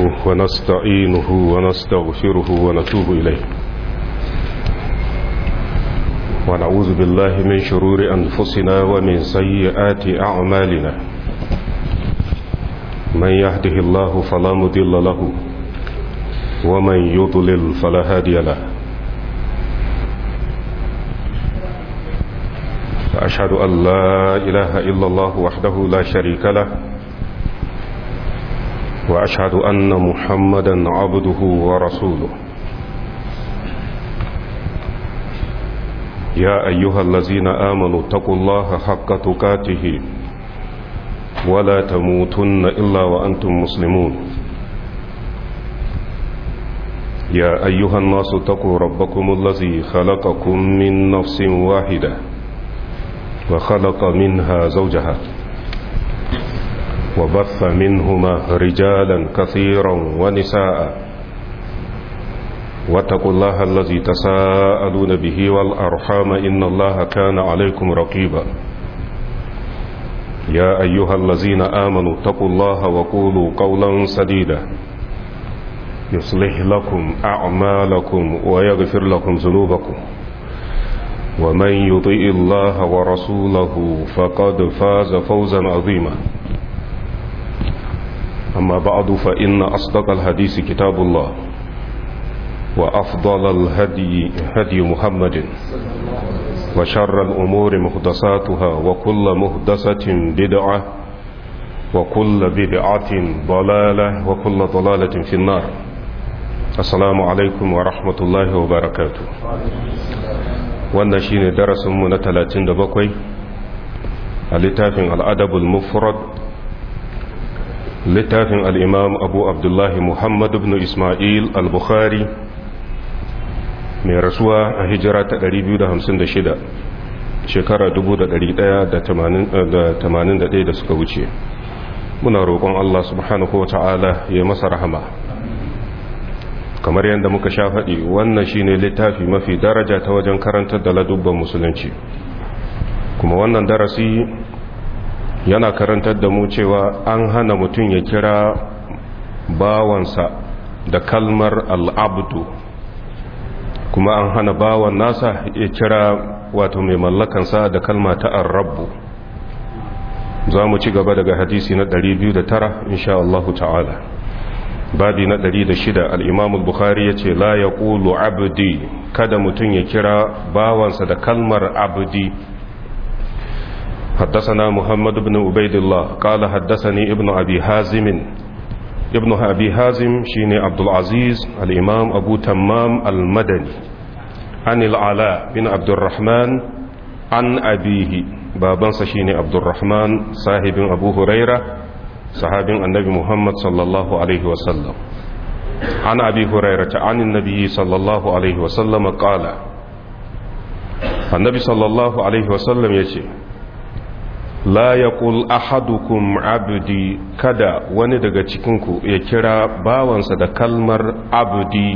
نحمده ونستعينه ونستغفره ونتوب إليه ونعوذ بالله من شرور أنفسنا ومن سيئات أعمالنا من يهده الله فلا مضل له ومن يضلل فلا هادي له فأشهد أن لا إله إلا الله وحده لا شريك له وأشهد أن محمدا عبده ورسوله يا أيها الذين آمنوا اتقوا الله حق تقاته ولا تموتن إلا وأنتم مسلمون يا أيها الناس اتقوا ربكم الذي خلقكم من نفس واحدة وخلق منها زوجها وبث منهما رجالا كثيرا ونساء واتقوا الله الذي تساءلون به والأرحام إن الله كان عليكم رقيبا يا أيها الذين آمنوا اتقوا الله وقولوا قولا سديدا يصلح لكم أعمالكم ويغفر لكم ذنوبكم ومن يطيء الله ورسوله فقد فاز فوزا عظيما أما بعد فإن أصدق الحديث كتاب الله وأفضل الهدي هدي محمد وشر الأمور مهدساتها وكل مهدسة بدعة وكل بدعة ضلالة وكل ضلالة في النار السلام عليكم ورحمة الله وبركاته wannan shine darasinmu na 37 a littafin al'adabul mufrad littafin al'imam abu abdullahi muhammad ibn ismail al-bukhari mai rasuwa a hijira ta 256 shekara 1181 da suka wuce muna roƙon Allah subhanahu wa ta'ala ya masa rahama kamar yadda muka sha faɗi wannan shine littafi mafi daraja ta wajen karantar da ladubban musulunci kuma wannan darasi yana karantar da mu cewa an hana mutum ya kira bawansa da kalmar al'abdu kuma an hana bawan nasa ya kira wato mai mallakansa da kalma ta arrabu za mu ci gaba daga hadisi na 209 insha Allah ta'ala babi na 106 al'imam bukhari ya ce la ya ƙulu abdi kada mutum ya kira bawansa da kalmar abdi حدثنا محمد بن عبيد الله قال حدثني ابن أبي حازم ابن أبي حازم شيني عبد العزيز الإمام أبو تمام المدني عن العلاء بن عبد الرحمن عن أبيه بابا شيني عبد الرحمن صاحب أبو هريرة صحابي النبي محمد صلى الله عليه وسلم عن أبي هريرة عن النبي صلى الله عليه وسلم قال النبي صلى الله عليه وسلم يقول la ya ƙul ahadukum abdi kada wani daga cikinku ya kira bawansa da kalmar abdi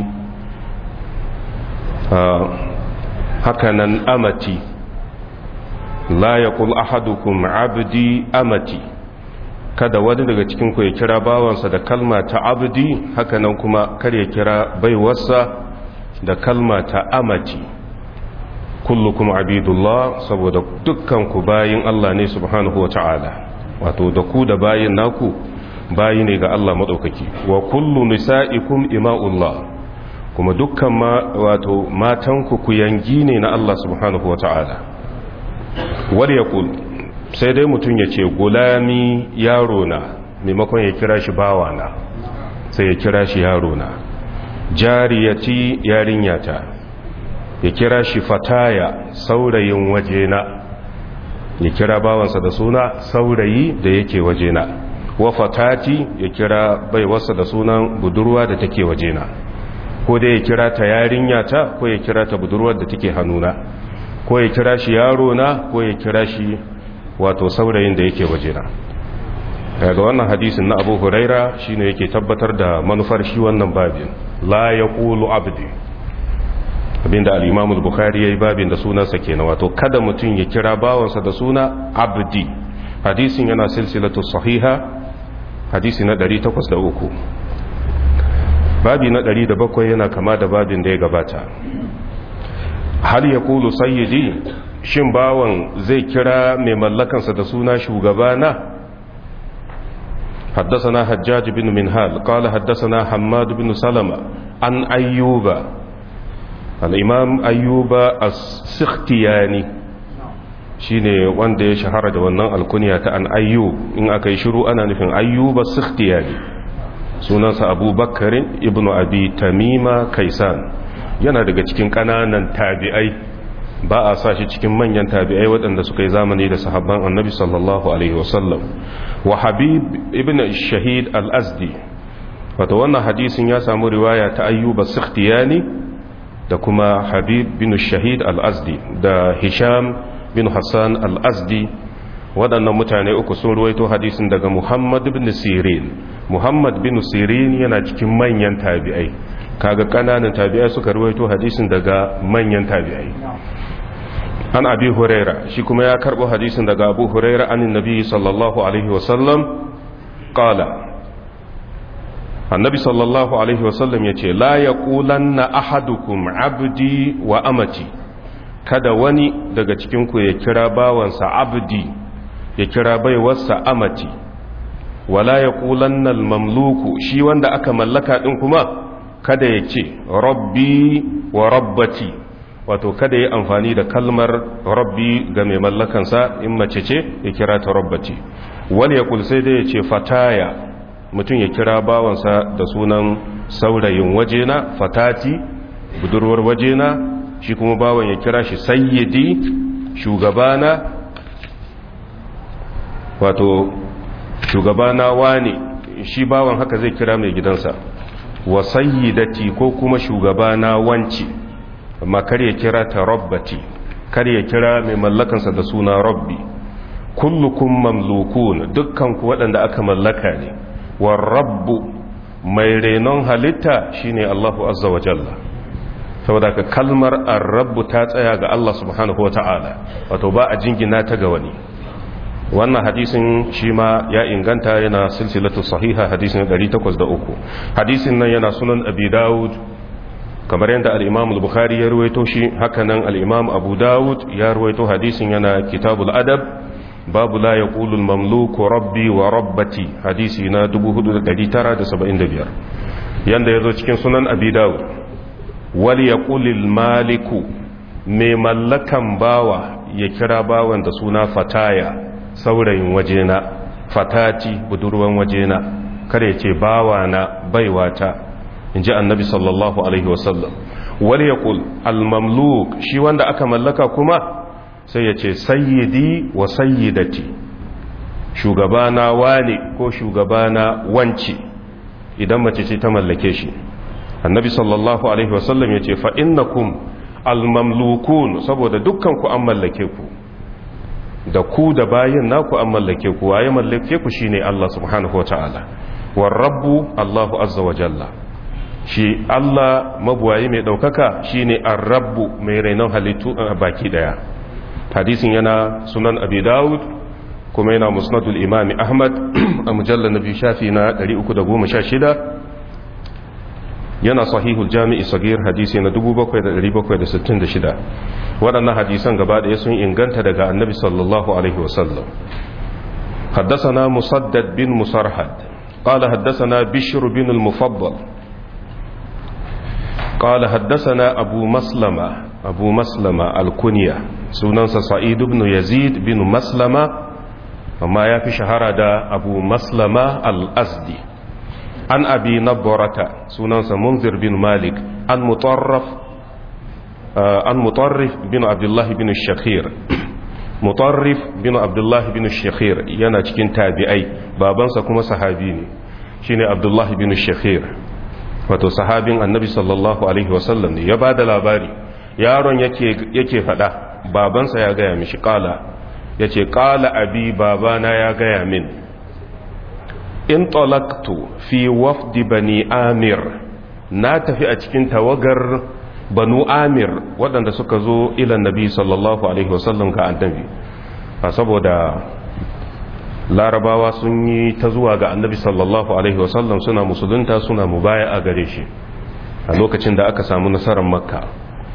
hakanan amati la ya ƙul ahadukum abdi amati kada wani daga cikinku ya kira bawansa da kalma ta abdi hakanan kuma kar ya kira baiwarsa da kalma ta amati kullukum abidullah saboda dukkan ku bayin Allah ne subhanahu wa ta'ala wato da ku da bayin naku bayi ne ga Allah madaukaki wa kullu nisa'ikum ima'ullah kuma dukkan ma wato matanku ku yangi ne na Allah subhanahu wa ta'ala wal yaqul sai dai mutun ya ce gulami yaro na maimakon ya kira shi bawana sai ya kira shi yaro na jariyati yarinyata ya kira shi fataya saurayin wajena ya kira bawansa da suna saurayi da yake wajena wa fatati ya kira baiwarsa da sunan budurwa da take wajena ko dai ya kira ta yarinya ta ko ya kira ta budurwar da take hannuna ko ya kira shi yaro na ko ya kira shi wato saurayin da yake wajena daga wannan hadisin na abu huraira shine yake tabbatar da manufar shi wannan babin la yaqulu abdi abinda al-imam al-bukhari yayi babin da sunansa kenan wato kada mutum ya kira bawansa da suna abdi hadisin yana silsilatu sahiha hadisi na 803 babi na 107 yana kama da babin da ya gabata hal ya kulu sayyidi shin bawan zai kira mai mallakansa da suna shugabana حدثنا حجاج بن منهال قال حدثنا حماد بن سلمة عن أيوب الإمام أيوب السختياني shine wanda ya shahara da wannan alkunya ta an ayyub in aka yi shiru ana nufin ayyuba sikhtiyani sunansa abubakar ibnu abi tamima kaisan yana daga cikin kananan tabi'ai ba a sa shi cikin manyan tabi'ai waɗanda suka yi zamani da sahabban annabi sallallahu alaihi wasallam wa habib ibn shahid al-azdi wato wannan hadisin ya samu riwaya ta ayyuba sikhtiyani da kuma habib bin shahid al-azdi da hisham bin hassan al-azdi waɗannan mutane uku sun ruwaito hadisin daga muhammad bin sirin muhammad bin sirin yana cikin manyan tabi'ai kaga ƙananan tabi'ai suka ruwaito hadisin daga manyan tabi'ai an abi huraira shi kuma ya karbo hadisin daga abu huraira anin nabi sallallahu alaihi wasallam qala annabi sallallahu alaihi wasallam yace la yaqulanna ahadukum abdi wa amati kada wani daga cikin ku ya kira bawansa abdi ya kira baiwarsa amati wala yaqulanna almamluku shi wanda aka mallaka din kuma kada ya ce rabbi wa rabbati wato kada ya amfani da kalmar rabbi ga mai mallakansa in mace ce ya kira ta rabbati wani ya kulsai da ya ce fataya mutum ya kira bawansa da sunan saurayin wajena fatati budurwar wajena shi kuma bawan ya kira shi sayyidi shugabana wato shugabana wane shi bawan haka zai kira mai gidansa wa sayyidati ko kuma shugabana wanci amma kar ya kira ta rabbati kar ya kira mai mallakansa da suna rabbi kullukum mamlukun dukkan ku waɗanda aka mallaka ne wa rabbu mai renon halitta shine Allahu azza wa jalla saboda ka kalmar ar-rabbu ta tsaya ga Allah subhanahu wata'ala wato ba a jingina ta ga wani wannan hadisin shi ma ya inganta yana silsilatu sahiha hadisin 803 hadisin nan yana sunan abi dawud kamar yadda al'imam al-bukhari ya ruwaito shi hakanan al'imam abu dawud ya ruwaito hadisin yana kitabul adab babu la ya ƙulul mamluku rabbi wa rabbati hadisi na 4,975 yadda ya zo cikin sunan abi dawud wali ya ƙulil maliku mai mallakan bawa ya kira bawan da suna fataya saurayin wajena fatati budurwan wajena kada ya ce bawa na baiwata in ji annabi sallallahu alaihi wasallam wani ya kul almamluk shi wanda aka mallaka kuma sai ya ce sayyidi wa sayyidati shugabana wane ko shugabana wance idan mace ce ta mallake shi annabi sallallahu alaihi wasallam ya ce fa'innakum almamlukun saboda dukkan ku an mallake ku da ku da bayin naku an mallake ku waye mallake ku shine Allah subhanahu wa ta'ala war rabbu Allahu azza wa jalla shi Allah mabuwayi mai ɗaukaka shi ne rabbu mai rainon halittu a baki ɗaya hadisin yana sunan abi dawud kuma yana musnadul imami ahmad a mujallar na biyu shafi na 316 yana sahihul jami'i sagir hadisi na 7766 waɗannan hadisan gaba ɗaya sun inganta daga annabi sallallahu alaihi wasallam حدثنا مسدد بن مسرحد قال حدثنا بشر بن المفضل قال حدثنا أبو مسلمة أبو مسلمة الكنية سننس سعيد بن يزيد بن مسلمة وما يفي شهر دا أبو مسلمة الأزدي عن أبي نبرة سننس منذر بن مالك عن مطرف آه عن مطرف بن عبد الله بن الشخير مطرف بن عبد الله بن الشخير yana cikin tabi'ai babansa kuma sahabi ne shine Abdullah bin Shakhir wato sahabin annabi sallallahu alaihi wasallam ne ya ba da labari yaron yake fada babansa ya gaya mishi kala ya ce kala abi babana ya gaya min in talaktu fi wafdi bani amir na tafi a cikin tawagar banu amir waɗanda suka zo ilan nabi sallallahu alaihi wasallam ga annabi saboda larabawa sun yi ta zuwa ga annabi sallallahu alaihi wasallam suna musulunta suna mubaya a gare shi a lokacin da aka samu nasarar makka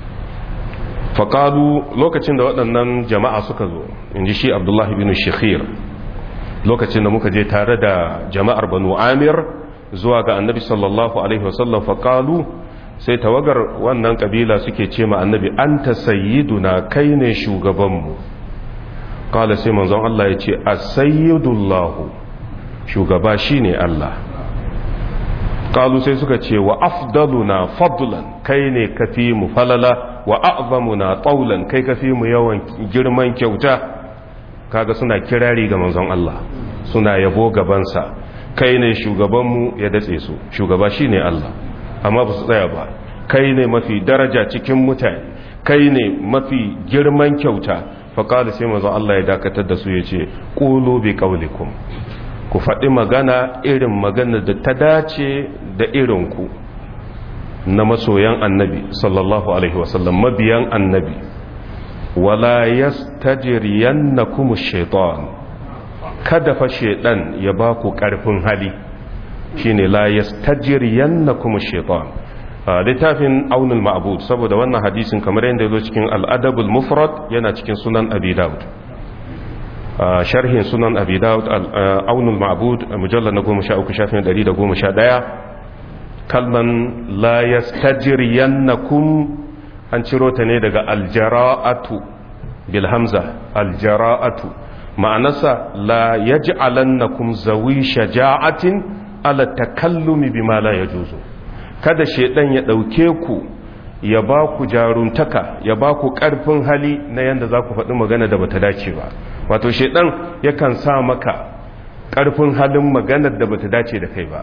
faƙalu lokacin da waɗannan jama'a suka zo in ji shi abdullahi bin shekhir lokacin da muka je tare da jama'ar banu amir zuwa ga annabi sallallahu alaihi wasallam faƙalu sai tawagar wannan ƙabila suke ce ma annabi an ta sayyiduna kai ne shugabanmu ƙala sai manzon Allah ya ce a sayyidullahu shugaba shi ne Allah ƙalu sai suka ce wa afdaluna fadlan kai ne kafi mu falala wa a'zamuna taulan kai kafi mu yawan girman kyauta kaga suna kirari ga manzon Allah suna yabo gabansa kai ne shugabanmu ya datse su shugaba shine Allah amma ba su tsaya ba kai ne mafi daraja cikin mutane kai ne mafi girman kyauta faƙali sai manzon Allah ya dakatar da su ya ce ƙulu bi ƙaulikum ku faɗi magana irin magana da ta dace da irinku na masoyan annabi sallallahu alaihi wasallam mabiyan annabi wala yastajriyannakum ash-shaytan kada fa shaytan ya ba ku karfin hali shine la yastajriyannakum ash-shaytan littafin aunul ma'bud saboda wannan hadisin kamar yadda yazo cikin al-adabul mufrad yana cikin sunan abi daud sharhin sunan abi daud aunul ma'bud mujallal na 13 shafin 111 kalman la yastajriyannakum an ciro ta ne daga aljara'atu bil hamza aljara'atu ma'anarsa la yaj'alannakum zawi shaja'atin ala takallumi bima la yajuzu kada shedan ya dauke ku ya ba ku jaruntaka ya ba ku karfin hali na yanda za ku faɗi magana da bata dace ba wato shedan yakan sa maka karfin halin maganar da bata dace da kai ba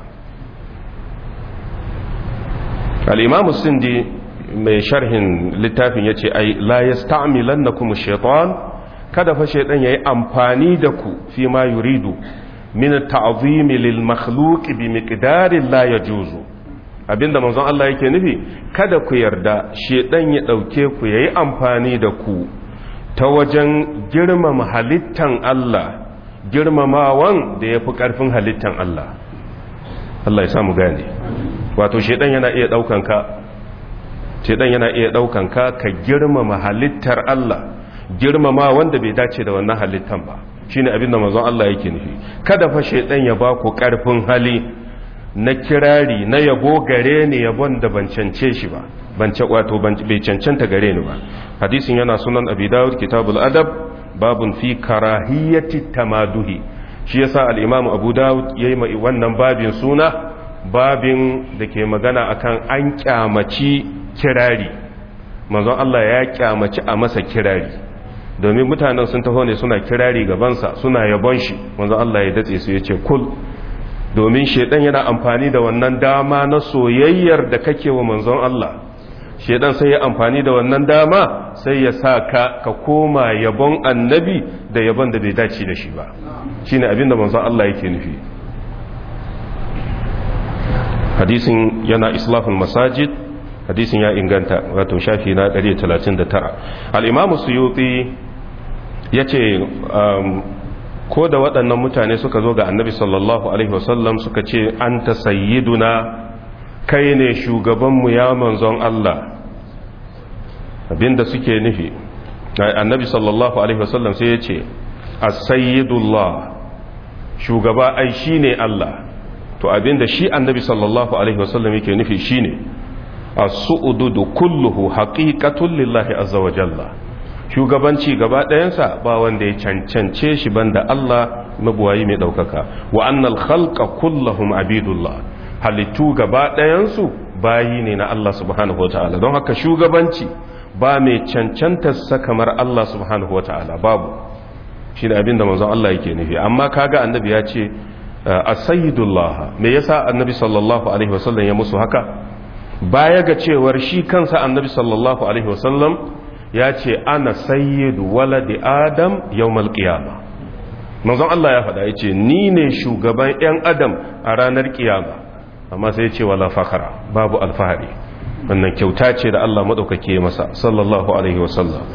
al'imamu sindi mai sharhin littafin ya ce ai la ya sta'amilan na kuma shaitan kada fa shaitan ya yi amfani da ku fi ma yuridu min ta'azimi lil makhluqi bi miqdarin la yajuzu abinda manzon Allah yake nufi kada ku yarda shaitan ya dauke ku yayi amfani da ku ta wajen girmama halittan Allah girmamawan da yafi karfin halittan Allah Allah ya samu gane wato shedan yana iya daukan ka shedan yana iya daukan ka ka girmama halittar Allah girmama wanda bai dace da wannan halittan ba shine abin da manzon Allah yake nufi kada fa shedan ya ba ku karfin hali na kirari na yabo gare ni yabon da ban cance shi ba ban ce wato bai cancanta gare ni ba hadisin yana sunan abi dawud kitabul adab babun fi karahiyati tamaduhi shi yasa al-imam abu dawud yayi mai wannan babin suna babin da ke magana akan an kyamaci kirari manzon Allah ya kyamaci a masa kirari domin mutanen sun taho ne suna kirari gabansa suna yabon shi manzon Allah ya datse su ya ce kul domin shedan yana amfani da wannan dama na soyayyar da kake wa manzon Allah shedan sai ya amfani da wannan dama sai ya sa ka ka koma yabon annabi da yabon da bai dace da shi ba shine abinda manzon Allah yake nufi hadisin yana islafin masajid hadisin ya inganta wato shafi na 139 al'imamu suyuti ya ce ko da waɗannan mutane suka zo ga annabi sallallahu alaihi wasallam suka ce an ta sayyiduna kai ne shugabanmu ya manzon Allah abinda suke nufi annabi sallallahu alaihi wasallam sai ya ce a sayyidullah shugaba ai shi ne Allah to abinda shi annabi sallallahu alaihi wasallam yake nufi shine as-su'udu kulluhu haqiqatun lillahi azza wa jalla shugabanci gaba ɗayansa ba wanda ya cancance shi banda Allah mabuwayi mai ɗaukaka wa annal khalqa kullahum abidullah halittu gaba ɗayansu bayi ne na Allah subhanahu wataala don haka shugabanci ba mai cancantarsa kamar Allah subhanahu wataala babu shi ne abinda manzon Allah yake nufi amma kaga annabi ya ce asayidullah me yasa annabi sallallahu alaihi wasallam ya musu haka baya ga cewar shi kansa annabi sallallahu alaihi wasallam ya ce ana sayyidu waladi adam yawmal qiyama manzon Allah ya faɗa yace ni ne shugaban yan adam a ranar kiyama amma sai ya ce wala fakhara babu alfahari wannan kyauta ce da Allah madaukake masa sallallahu alaihi wasallam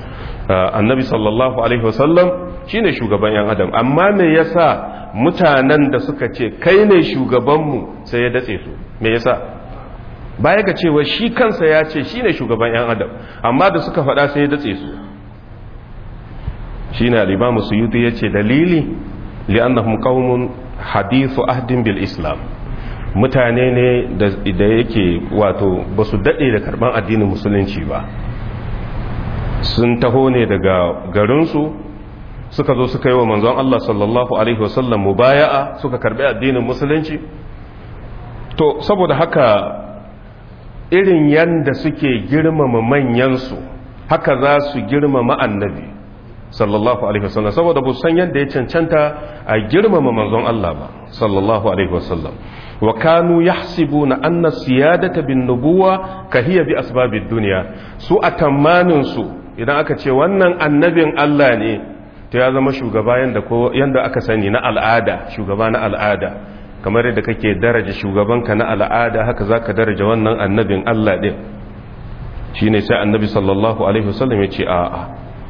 annabi sallallahu alaihi wasallam shine shugaban yan adam amma me yasa mutanen da suka ce kai ne shugabanmu sai ya datse su me yasa baya ga cewa shi kansa ya ce shine shugaban yan adam amma da suka faɗa sai ya datse su shine al-imam suyuti yace dalili li'annahum qaumun hadithu ahdin bil islam mutane ne da yake wato ba su daɗe da karɓar addinin musulunci ba sun taho ne daga garinsu suka zo suka yi wa manzon Allah sallallahu Alaihi wasallam mubaya'a suka karɓi addinin musulunci to saboda haka irin yanda suke girmama manyansu haka za su girmama annabi sallallahu alaihi wasallam saboda bu san yadda ya cancanta a girmama manzon Allah ba sallallahu alaihi wasallam wa kanu yahsibuna anna siyadata bin nubuwa kahiya bi asbabid dunya su a tamanin su idan aka ce wannan annabin Allah ne to ya zama shugaba yanda ko yanda aka sani na al'ada shugaba na al'ada kamar yadda kake daraja shugabanka na al'ada haka zaka daraja wannan annabin Allah din shine sai annabi sallallahu alaihi wasallam ya ce a'a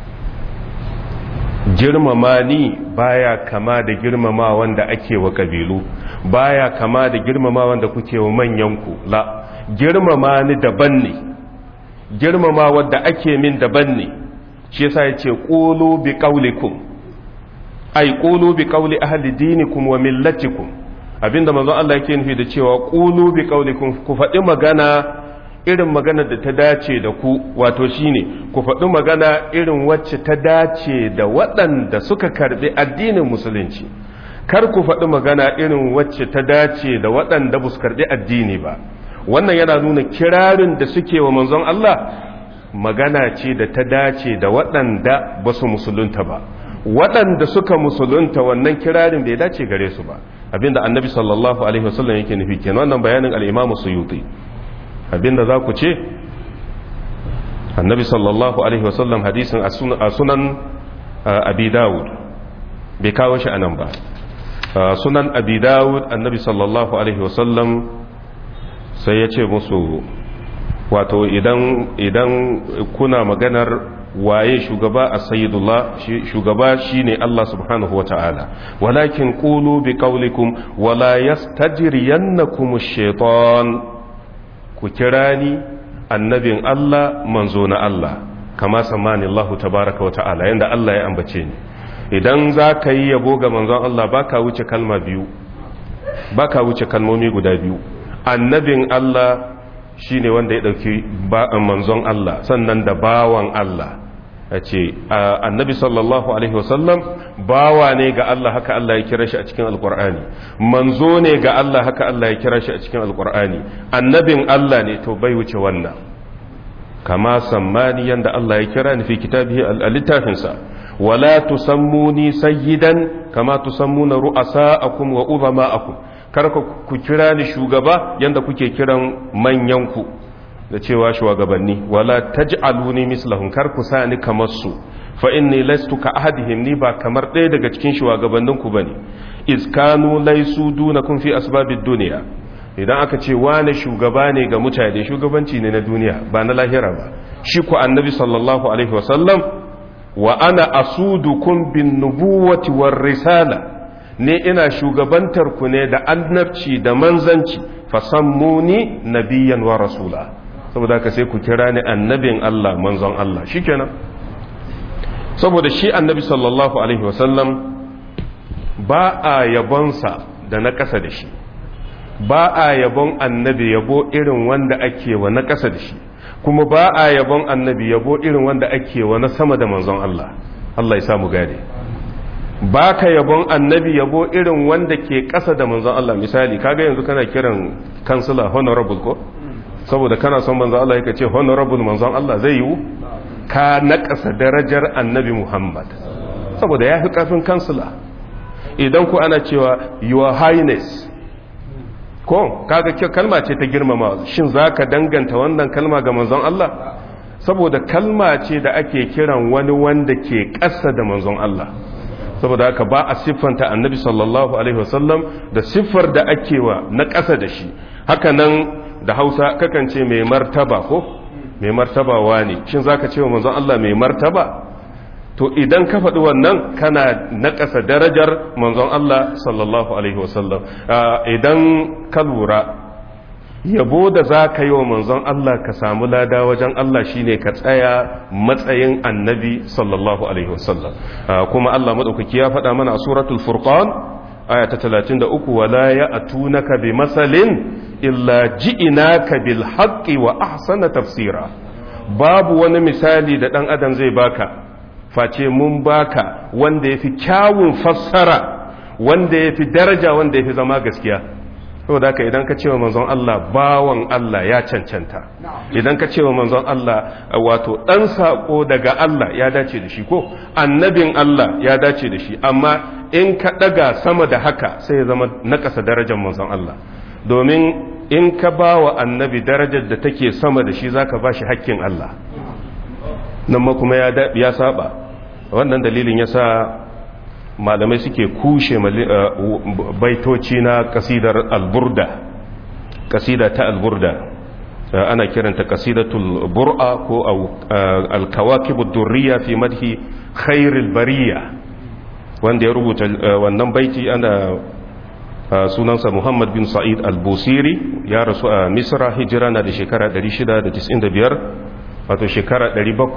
girmama ni baya kama da girmama wanda ake wa kabilu baya kama da girmama wanda kuke wa manyanku la girmama ni daban ne girmama wanda ake min daban ne shi yasa yace qulu bi qaulikum ay qulu bi qauli ahli dinikum wa millatikum abinda manzon Allah yake nufi da cewa qulu bi qaulikum ku faɗi magana irin magana da ta dace da ku wato shine ku faɗi magana irin wacce ta dace da waɗanda suka karɓi addinin musulunci kar ku faɗi magana irin wacce ta dace da waɗanda ba su karɓi addini ba wannan yana nuna kirarin da suke wa manzon Allah magana ce da ta dace da waɗanda ba su musulunta ba waɗanda suka musulunta wannan kirarin bai dace gare su ba abinda annabi sallallahu alaihi wasallam yake nufi kenan wannan bayanin al-imamu suyuti abinda za ku ce annabi sallallahu alaihi wasallam hadisin a sunan abi dawud bai kawo shi anan ba sunan abi dawud annabi sallallahu alaihi wasallam sai ya ce musu wato idan idan kuna maganar waye shugaba a sayyidullah shugaba shine Allah subhanahu wa ta'ala walakin qulu bi qawlikum wala yastajriyannakum ash-shaytan ku kira ni annabin Allah manzo na Allah kama samani Allah tabaraka wa ta'ala yanda Allah ya ambace ni idan za ka yi yabo ga manzon Allah baka wuce kalma biyu baka wuce kalmomi guda biyu annabin Allah shine wanda ya dauki manzon Allah sannan da bawan Allah a ce annabi sallallahu alaihi wasallam bawa ne ga Allah haka Allah ya kira shi a cikin alkur'ani manzo ne ga Allah haka Allah ya kira shi a cikin alkur'ani annabin Allah ne to bai wuce wannan kama sammani yanda Allah ya kira ni fi kitabihi al-littafinsa wala tusammuni sayyidan kama tusammuna ru'asa'akum wa uzama'akum kar ku kira ni shugaba yanda kuke kiran manyanku da cewa shugabanni wala taj'aluni mislahum kar ku sa ni kamar su fa inni lastu ka ahadihim ni ba kamar ɗaya daga cikin shugabannin ku bane iz kanu laysu dunakum fi asbabid dunya idan aka ce wani shugaba ne ga mutane shugabanci ne na duniya ba na lahira ba shi ku annabi sallallahu alaihi wasallam wa ana asudukum bin nubuwati war risala ne ina shugabantar ku ne da annabci da manzanci fasammuni nabiyyan wa rasula saboda haka sai ku kira ni annabin Allah manzon Allah shikenan saboda shi annabi sallallahu alaihi wasallam ba a yabonsa da na ƙasa da shi ba a yabon annabi yabo irin wanda ake wa na ƙasa da shi kuma ba a yabon annabi yabo irin wanda ake wa na sama da manzon Allah Allah ya samu gane ba ka yabon annabi yabo irin wanda ke ƙasa da manzon Allah misali kaga yanzu kana kiran kansila honorable ko saboda kana son manzon Allah yake ce honorable manzon Allah zai yiwu ka naƙasa darajar annabi Muhammad saboda ya fi ƙarfin kansila idan ku ana cewa your highness ko kaga kalma ce ta girmama shin zaka danganta wannan kalma ga manzon Allah saboda kalma ce da ake kiran wani wanda ke ƙasa da manzon Allah saboda haka ba a siffanta annabi sallallahu alaihi wasallam da siffar da ake wa na ƙasa da shi haka nan da hausa kakan ce mai martaba ko mai martaba ne shin zaka ce wa manzon Allah mai martaba to idan ka faɗi wannan kana naƙasa darajar manzon Allah sallallahu alaihi wasallam idan ka lura yabo da za ka yi wa manzon Allah ka samu lada wajen Allah shine ka tsaya matsayin annabi sallallahu alaihi wasallam kuma Allah madaukaki ya faɗa mana a suratul furqan aya ta 33 wala ya'tunaka bi masalin illa ji'inaka bil haqqi wa ahsana tafsira babu wani misali da dan adam zai baka face mun baka wanda yafi kyawun fassara wanda yafi daraja wanda yafi zama gaskiya saboda haka idan ka cewa manzon Allah bawan Allah ya cancanta idan ka cewa manzon Allah wato dan sako daga Allah ya dace da shi ko annabin Allah ya dace da shi amma in ka daga sama da haka sai ya zama nakasa darajar manzon Allah domin in ka ba wa annabi darajar da take sama da shi zaka ba shi hakkin Allah nan ma kuma ya saba wannan dalilin yasa malamai suke kushe baitoci na kasidar alburda kasida ta alburda ana kiranta kasidatul bur'a ko alkawakibud durriya fi madhi khairil bariya wanda ya rubuta wannan baiti ana sunansa Muhammad bin Sa'id al-Busiri ya rasu a Misra hijira na da shekara 695 wato shekara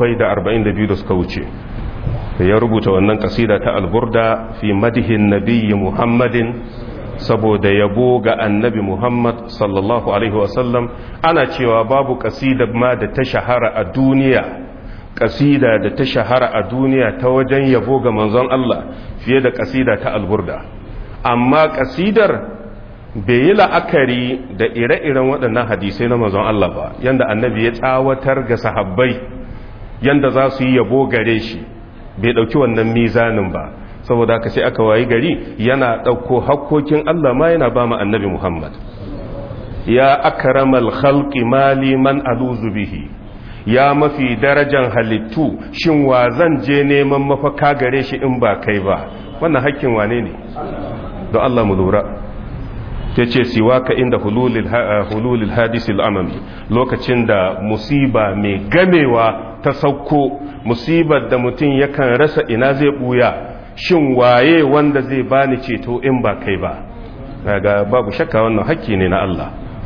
742 da suka wuce ya rubuta wannan kasida ta alburda fi madihin nabiyyi muhammadin saboda yabo ga annabi muhammad sallallahu alaihi wasallam ana cewa babu kasida ma da ta shahara a duniya kasida da ta shahara a duniya ta wajen yabo ga manzon Allah fiye da kasida ta alburda amma kasidar bai yi la'akari da ire-iren waɗannan hadisai na manzon Allah ba yanda annabi ya tsawatar ga sahabbai yanda za su yi yabo gare shi bai ɗauki wannan mizanin ba saboda haka sai aka wayi gari yana ɗauko hakkokin Allah ma yana ba mu annabi Muhammad ya akramal khalqi mali man aluzu bihi ya mafi darajan halittu shin wa zan je neman mafaka gare shi in ba kai ba wannan hakkin wane ne don Allah mu lura ta ce siwaka inda hululil hadisil amami lokacin da musiba mai gamewa ta sauko musibar da mutum yakan rasa ina zai buya shin waye wanda zai bani ceto in ba kai ba ga babu shakka wannan hakki ne na Allah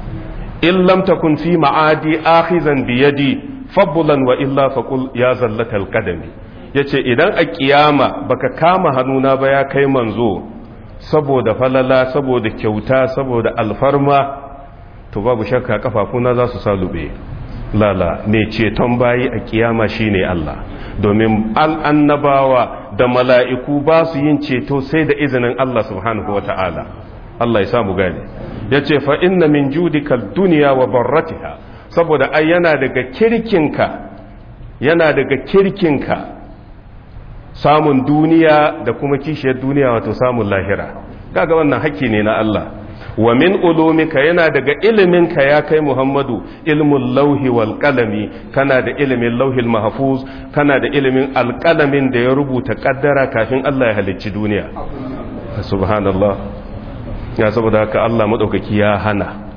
in lam takun fi ma'adi akhizan bi yadi fabbulan wa illa faqul ya zallatal qadami yace idan a kiyama baka kama hannuna ba ya kai manzo saboda falala saboda kyauta saboda alfarma to babu shakka kafafuna za su salube lala mai ceton bayi a kiyama shine Allah domin al'annabawa da mala'iku ba su yin ceto sai da izinin Allah subhanahu wa ta'ala Allah ya samu gane ya ce fa inna min judika duniya wa barratiha saboda ai yana daga kirkinka yana daga kirkinka samun duniya da kuma kishiyar duniya wato samun lahira kaga wannan hakki ne na Allah wa min ulumika yana daga iliminka ya kai Muhammadu ilmul lauhi wal qalami kana da ilimin lauhil mahfuz kana da ilimin alqalamin da ya rubuta kaddara kafin Allah ya halicci duniya subhanallah ya saboda haka Allah madaukaki ya hana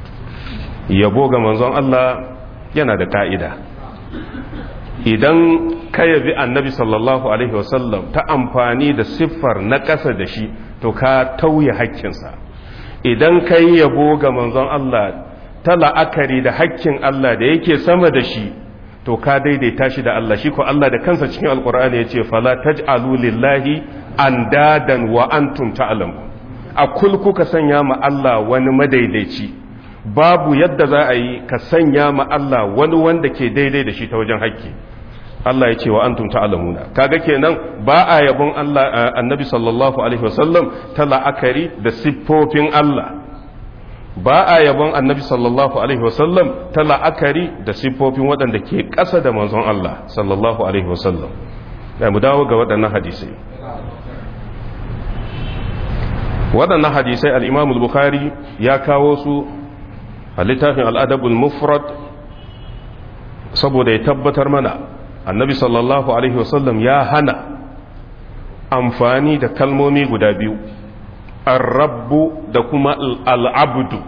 yabo ga manzon Allah yana da ka'ida idan ka yabi annabi sallallahu alaihi wasallam ta amfani da siffar na ƙasa da shi to ka tauye haƙƙinsa idan ka yi yabo ga manzon Allah ta la'akari da haƙƙin Allah da yake sama da shi to ka daidaita shi da Allah shi ko Allah da kansa cikin alkur'ani ya ce fala taj'alu lillahi andadan wa antum ta'lamun a kul kuka sanya ma Allah wani madaidaici babu yadda za a yi ka sanya ma Allah wani wanda ke daidai da shi ta wajen haƙƙi Allah ya ce wa antum ta'lamuna kaga kenan ba a yabon Allah annabi sallallahu alaihi wasallam ta la'akari da siffofin Allah ba a yabon annabi sallallahu alaihi wasallam ta la'akari da siffofin waɗanda ke ƙasa da manzon Allah sallallahu alaihi wasallam da mu dawo ga waɗannan hadisai waɗannan hadisai al-Imam al-Bukhari ya kawo su a littafin al-Adab al-Mufrad saboda ya tabbatar mana annabi sallallahu alaihi wasallam ya hana amfani da kalmomi guda biyu arrabbu da kuma al'abdu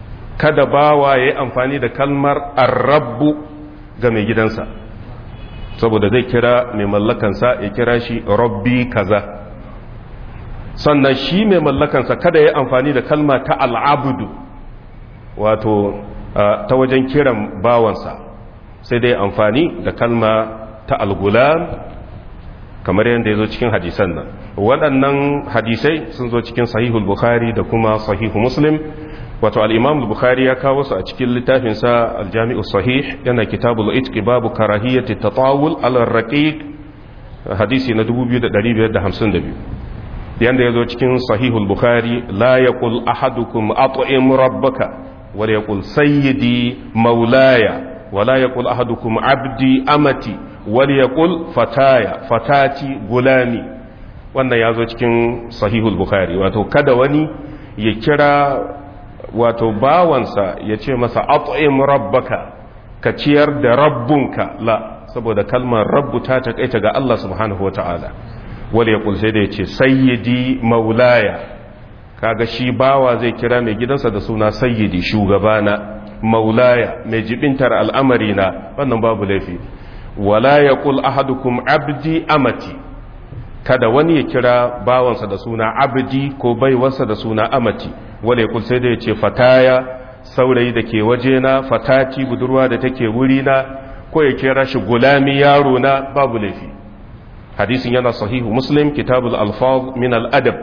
kada bawa ya yi amfani da kalmar arrabbu ga mai gidansa saboda zai kira mai mallakansa ya kira shi rabbi kaza sannan shi mai mallakansa kada ya amfani da kalma ta al'abudu wato ta wajen kiran bawansa sai dai amfani da kalma ta algulam kamar yadda ya zo cikin hadisan nan waɗannan hadisai sun zo cikin sahihul bukhari da kuma sahihu muslim wato al'imam bukhari ya kawo su a cikin littafinsa aljami'u sahih yana kitabul itqi babu karahiyyati tatawul ala raqiq hadisi na 2552 yanda yazo cikin sahihul bukhari la yaqul ahadukum at'im rabbaka wa yaqul sayyidi maulaya wa la yaqul ahadukum abdi amati wa yaqul fataya fatati gulami wannan yazo cikin sahihul bukhari wato kada wani ya kira wato bawansa ya ce masa at'im rabbaka ka ciyar da rabbunka la saboda kalmar rabbu ta takaita ga Allah subhanahu wata'ala wal yaqul sai da yace sayyidi maulaya kaga shi bawa zai kira mai gidansa da suna sayyidi shugabana maulaya mai jibintar al'amari na wannan babu laifi wala yaqul ahadukum abdi amati kada wani ya kira bawansa da suna abdi ko baiwarsa da suna amati wale kul sai da ya ce fataya saurayi da ke wajena fatati budurwa da take wurina ko ya kira shi gulami yaro na babu laifi hadisin yana sahihu muslim kitabul alfaz min al-adab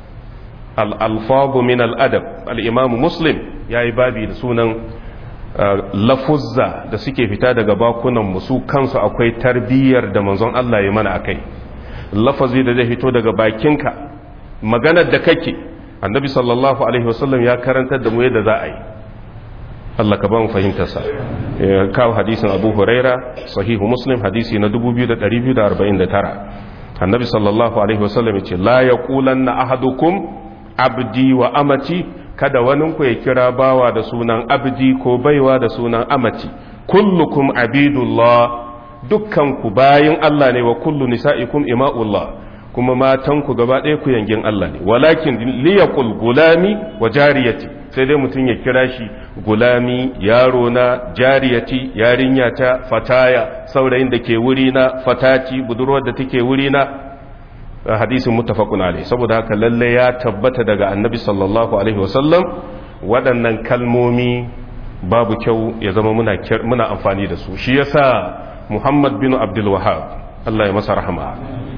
al-alfaz min al-adab al-imam muslim yayi babi da sunan lafuzza da suke fita daga bakunan mu su kansu akwai tarbiyyar da manzon Allah ya mana akai lafazi da zai fito daga bakinka maganar da kake annabi sallallahu alaihi wasallam ya karantar da mu yadda za a yi Allah ka ba mu fahimtarsa ya kawo hadisin abu huraira sahihu muslim hadisi na 2249 annabi sallallahu alaihi wasallam ya ce la yaqulanna ahadukum abdi wa amati kada wani ku ya kira bawa da sunan abdi ko baiwa da sunan amati kullukum abidullah dukkan ku bayin Allah ne wa kullu nisa'ikum ima'ullah kuma matanku gaba ɗaya ku yangin Allah ne walakin liyaqul gulami wa jariyati sai dai mutum ya kira shi gulami yaro na jariyati yarinya ta fataya saurayin da ke wuri na fatati budurwar da take wuri na hadisin muttafaqun alaihi saboda haka lalle ya tabbata daga annabi sallallahu alaihi wasallam waɗannan kalmomi babu kyau ya zama muna muna amfani da su shi yasa Muhammad bin Abdul Wahhab Allah ya masa rahama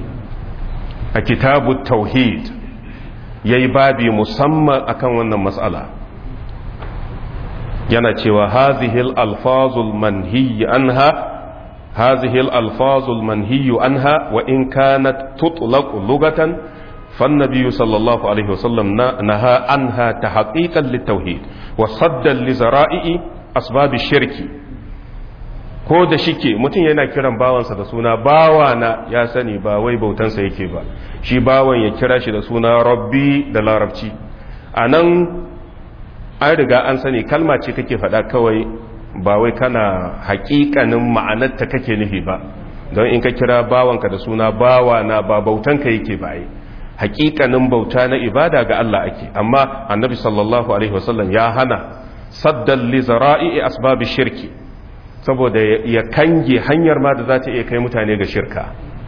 a kitabu tauhid ya yi babi musamman akan wannan matsala yana cewa hazihil alfazul manhiyi anha hazihil alfazul manhiyu anha wa in kanat tutlaq lugatan فالنبي صلى الله عليه وسلم نهى عنها تحقيقا للتوحيد وصدا لزرائع أسباب الشرك ko da shike mutum yana kiran bawansa da suna bawana ya sani ba wai bautansa yake ba shi bawan ya kira shi da suna rabbi da larabci a nan an riga an sani kalma ce kake faɗa kawai ba wai kana haƙiƙanin ma'anarta kake nufi ba don in ka kira bawanka da suna bawana ba bautanka yake ba yi haƙiƙanin bauta na ibada ga Allah ake amma annabi sallallahu alaihi wasallam ya hana saddan li zara'i asbabi shirki saboda ya kange hanyar ma da za ta iya kai mutane ga shirka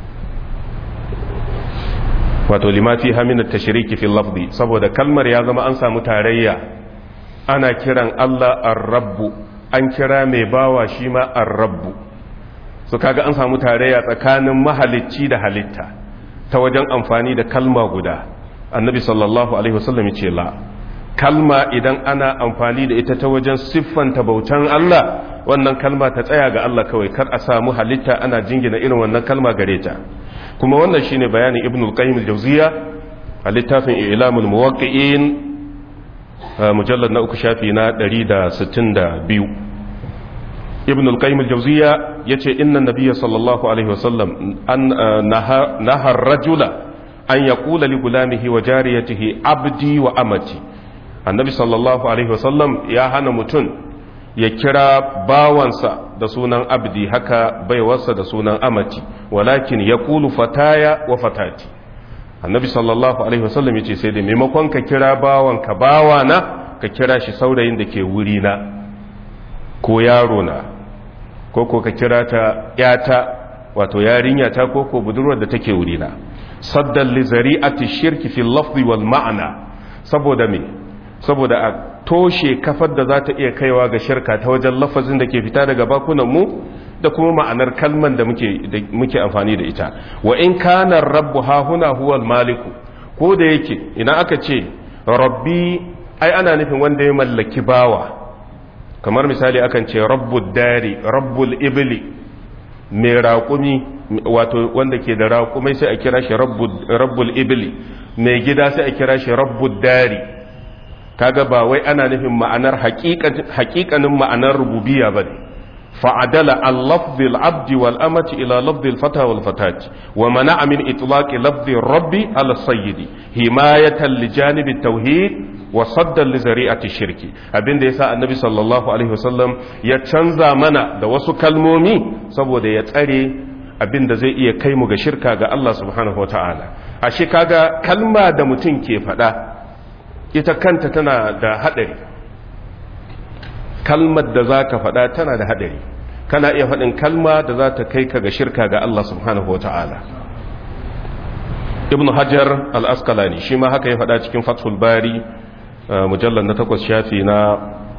wato limafi haminar tashiriki fil lafzi saboda kalmar ya zama an samu tarayya ana kiran Allah ar-rabbu an kira mai bawa shi ma ar-rabbu su kaga an samu tarayya tsakanin mahalicci da halitta ta wajen amfani da kalma guda annabi sallallahu alaihi wasallam ya ce la kalma idan ana amfani da ita ta wajen siffanta bautan Allah wannan kalma ta tsaya ga Allah kawai kar a samu halitta ana jingina irin wannan kalma gare ta kuma wannan shine bayanin ibn al-qayyim al-jawziya a littafin ilamul muwaqqi'in mujallad na uku shafi na 162 ibn al-qayyim al-jawziya yace inna nabiyya sallallahu alaihi wasallam an naha ar-rajula an yaqula li gulamihi wa jariyatihi abdi wa amati annabi sallallahu alaihi wasallam ya hana mutum ya kira bawansa da sunan abdi haka baiwarsa da sunan amati walakin ya kulu fataya wa fatati annabi sallallahu alaihi wasallam ya ce sai da maimakon ka kira bawanka bawana ka kira shi saurayin da ke wurina ko yarona ko ko ka kira ta yata wato yarinya ta ko ko budurwar da take wurina saddan li zari'ati shirki fil lafzi wal ma'ana saboda me saboda a toshe kafar da za ta iya kaiwa ga shirka ta wajen lafazin da ke fita daga bakunan mu da kuma ma'anar kalman da muke da muke amfani da ita wa in kana rabbu ha huna huwa al maliku ko da yake idan aka ce rabbi ai ana nufin wanda ya mallaki bawa kamar misali akan ce rabbud dari rabbul ibli mai raƙumi wato wanda ke da raƙumai sai a kira shi rabbul ibli mai gida sai a kira shi rabbud dari kaga ba wai ana nufin ma'anar haƙiƙanin ma'anar rububiya ba ne fa'adala al-lafzil abdi wal amati ila lafzil fata wal fatati wa mana'a min itlaqi lafzin rabbi ala sayyidi himayatan li janibi tauhid wa saddan li zari'ati shirki abinda yasa annabi sallallahu alaihi wasallam ya canza mana da wasu kalmomi saboda ya tsare abinda zai iya kai mu ga shirka ga Allah subhanahu wataala ashe kaga kalma da mutum ke faɗa ita kanta tana da hadari kalmar da zaka faɗa tana da hadari kana iya faɗin kalma da za ta kai ka ga shirka ga Allah subhanahu wataala ibnu hajar al-asqalani shi ma haka ya faɗa cikin fathul bari mujallar na takwas shafi na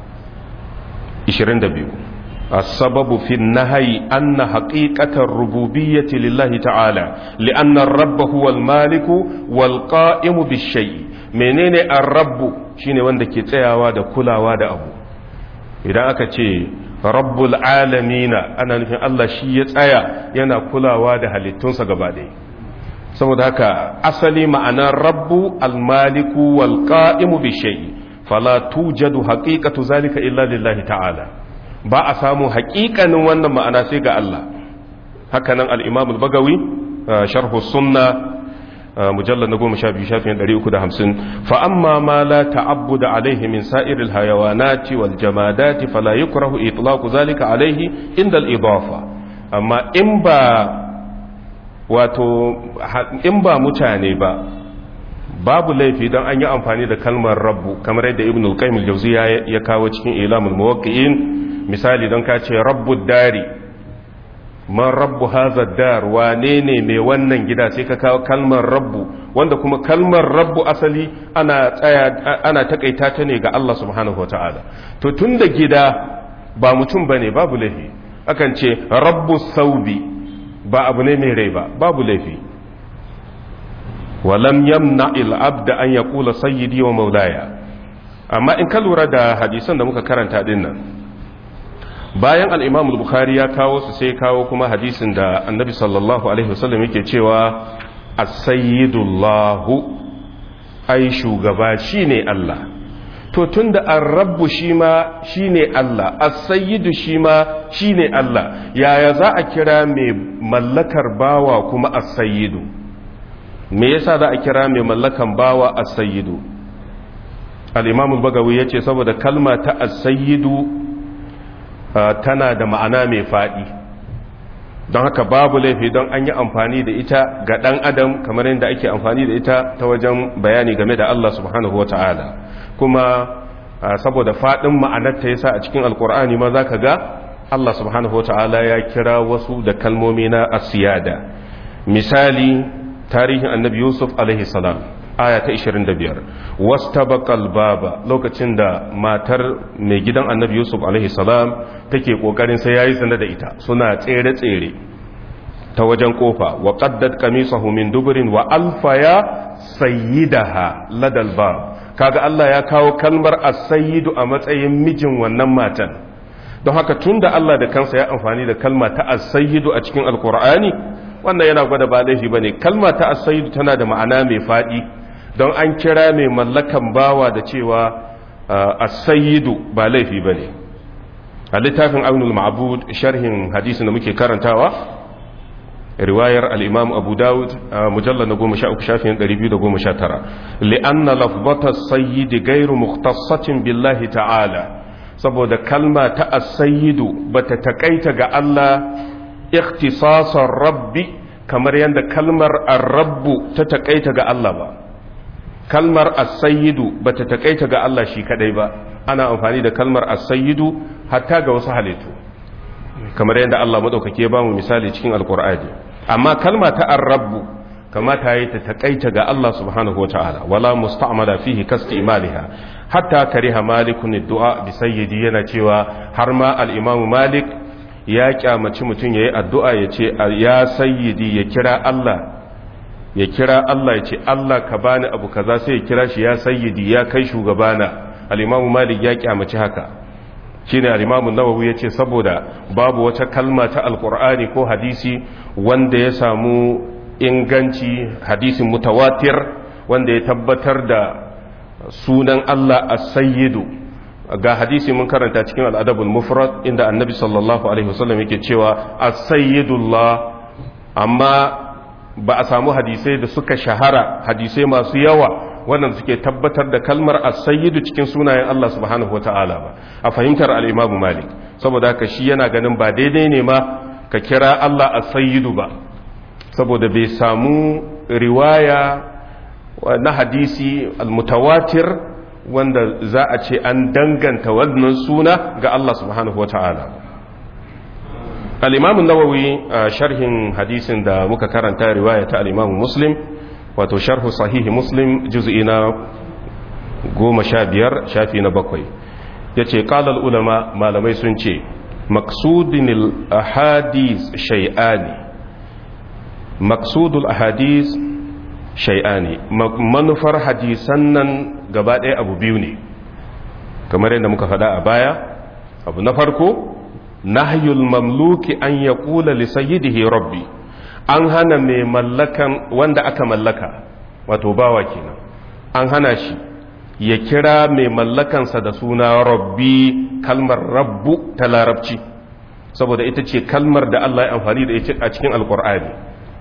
22 السبب في النهي أن حقيقة الربوبية لله تعالى لأن الرب هو المالك والقائم بالشيء menene الرب shine wanda ke tsayawa da kulawa da abu idan aka ce rabbul alamina ana nufin Allah shi ya tsaya yana kulawa da halittunsa gaba ɗaya saboda haka asali ma'anar rabbu almaliku wal qa'imu bi shay'i fala tujadu haqiqatu zalika illa lillahi ta'ala ba a samu haƙiƙanin wannan ma'ana sai ga Allah haka nan al-imam al-bagawi sharh sunna mujallad na goma sha biyu shafin ɗari uku da hamsin fa amma ma la ta'abbuda alaihi min sa'iril hayawanati wal jamadati fala yukrahu itlaqu zalika alaihi inda al-idafa amma in ba wato in ba mutane ba babu laifi don an yi amfani da kalmar rabbu kamar yadda ibn al-qayyim al-jawziya ya kawo cikin ilamul muwaqqi'in misali don ka ce rabbud dari man rabbu hadha dar wane ne mai wannan gida sai ka kawo kalmar rabbu wanda kuma kalmar rabbu asali ana tsaya ana takaita ta ne ga Allah subhanahu wataala to tunda gida ba mutum bane babu laifi akan ce rabbu saubi ba abu ne mai rai ba babu laifi walam yamna abda an ya kula sayyidi wa maulaya amma in ka lura da hadisan da muka karanta din nan bayan al-imam al-bukhari ya kawo su sai kawo kuma hadisin da annabi sallallahu alaihi wasallam yake cewa as-sayyidullahu ai shugaba shine Allah to tunda ar-rabbu shi ma shine Allah as-sayyidu shi ma shine Allah yaya za a kira mai mallakar bawa kuma as-sayyidu me yasa za a kira mai mallakan bawa as-sayyidu al-imam al-bagawi yace saboda kalma ta as-sayyidu tana da ma'ana mai fadi don haka babu laifi don an yi amfani da ita ga dan adam kamar yadda ake amfani da ita ta wajen bayani game da Allah subhanahu wata'ala kuma saboda fadin ma'anar ta yasa a cikin alkur'ani ma zaka ga Allah subhanahu wata'ala ya kira wasu da kalmomi na asiyada misali tarihin annabi yusuf alaihi salam aya ta 25 wastabaqal baba lokacin da matar mai gidan annabi yusuf alaihi salam take kokarin sai yayi zina da ita suna tsere tsere ta wajen kofa wa qaddat qamisahu min dubrin wa alfaya sayyidaha ladal bab kaga Allah ya kawo kalmar as-sayyidu a matsayin mijin wannan matan don haka tunda Allah da kansa ya amfani da kalma ta as-sayyidu a cikin alqur'ani wannan yana gwada ba laifi ba ne kalma ta asayidu tana da ma'ana mai faɗi don an kira mai mallakan bawa da cewa asayidu ba laifi ba ne a littafin aunul ma'abud sharhin hadisin da muke karantawa riwayar al'imam abu dawud mujallar na goma sha uku shafin ɗari biyu da goma sha tara li'anna lafbata sayyidi gairu muktassatin billahi ta'ala saboda kalma ta asayidu ba ta taƙaita ga Allah ikhtisasar rabbi kamar yadda kalmar arrabbu ta takaita ga Allah ba kalmar as-sayyidu bata takaita ga Allah shi kadai ba ana amfani da kalmar as-sayyidu hatta ga wasu halittu kamar yadda Allah madaukake ba mu misali cikin alqur'ani amma kalma ta ar-rabbu kamata yi ta takaita ga Allah subhanahu wataala wala musta'mala fihi kastimaliha hatta kariha malikun du'a bi sayyidi yana cewa har ma al-imamu malik ya kyamaci mutum yayi addu'a ya ce ya sayyidi ya kira Allah ya kira Allah ya ce Allah ka bani abu kaza sai ya kira shi ya sayyidi ya kai shugabana al-imamu malik ya kyamaci haka shine al-imamu nawawi yace saboda babu wata kalma ta alqur'ani ko hadisi wanda ya samu inganci hadisin mutawatir wanda ya tabbatar da sunan Allah as-sayyidu ga hadisi mun karanta cikin al-adabul mufrad inda annabi sallallahu alaihi wasallam yake cewa as-sayyidullah amma ba a samu hadisai da suka shahara hadisai masu yawa wannan suke tabbatar da kalmar as-sayyidu cikin sunayen Allah subhanahu wata'ala ba a fahimtar al-Imam Malik saboda haka shi yana ganin ba daidai ne ma ka kira Allah as-sayyidu ba saboda bai samu riwaya na hadisi al-mutawatir wanda za a ce an danganta wannan suna ga Allah subhanahu wata'ala al-Imam nawawi sharhin hadisin da muka karanta riwaya ta al-Imam Muslim wato sharhu sahihi muslim juz'i na goma sha biyar shafi na bakwai ya ce ƙalar ulama malamai sun ce maksudin ahadis shai'ani maksudul ahadis shai'ani manufar hadisan nan gaba ɗaya abu biyu ne kamar yadda muka faɗa a baya abu na farko nahyul mamluki an ya ƙula lisayyidihi rabbi an hana mai mallakan wanda aka mallaka wato bawa kenan an hana shi ya kira mai mallakansa da suna rabbi kalmar rabbu ta larabci saboda ita ce kalmar da Allah ya amfani da ita a cikin alkur'ani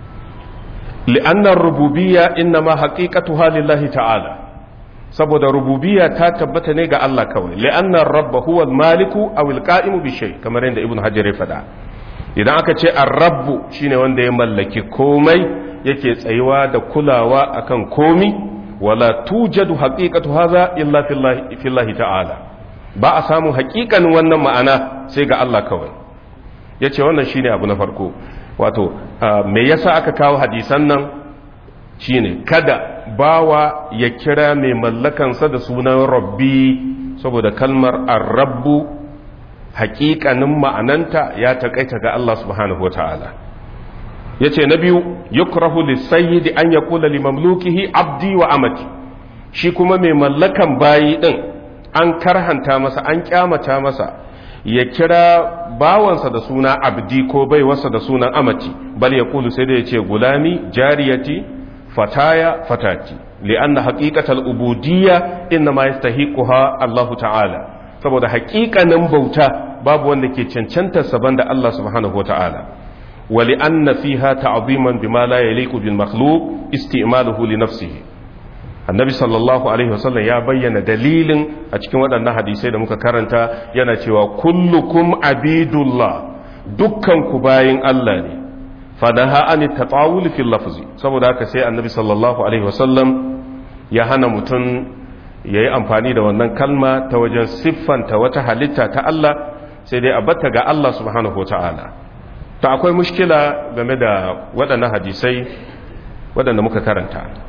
li'annar rububiyya inna ma haqiqatuha lillahi ta'ala saboda rububiyya ta tabbata ne ga Allah kawai li'annar rabba huwa al-maliku aw al-qa'imu bi shay kamar yadda ibnu hajar ya faɗa idan aka ce arrabu shine wanda ya mallaki komai yake tsayuwa da kulawa akan komi wala tujadu haqiqatu hadha illa fillahi ta'ala ba a samu haƙiƙanin wannan ma'ana sai ga Allah kawai yace wannan shine abu na farko wato me yasa aka kawo hadisan nan shine kada bawa ya kira mai mallakansa da sunan rabbi saboda kalmar arrabu hakikanin ma'ananta ya taƙaita ga Allah subhanahu wa ta'ala ya ce na biyu yukrahu lissayyidi an ya kula limamlukihi abdi wa amati shi kuma mai mallakan bayi ɗin an karhanta masa an kyamata masa ya kira bawansa da suna abdi ko baiwarsa da sunan amati bal ya kulu sai da ya ce gulami jariyati fataya fatati li'anna haqiqatal ubudiyya inna ma yastahiquha Allahu ta'ala saboda haƙiƙanin bauta babu wanda ke cancanta saban da Allah subhanahu wa ta'ala wali anna fiha ta'ziman bima la yaliqu bil makhluq isti'maluhu li nafsihi annabi sallallahu alaihi wasallam ya bayyana dalilin a cikin waɗannan hadisai da muka karanta yana cewa kullukum abidullah dukkan ku bayin Allah ne fadaha an tatawul fil lafzi saboda haka sai annabi sallallahu alaihi wasallam ya hana mutum ya yi amfani da wannan kalma ta wajen siffanta wata halitta ta Allah sai dai a batta ga Allah subhanahu wa ta'ala ta akwai mushkila game da waɗannan hadisai waɗanda muka karanta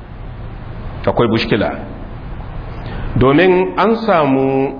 akwai mushkila domin an samu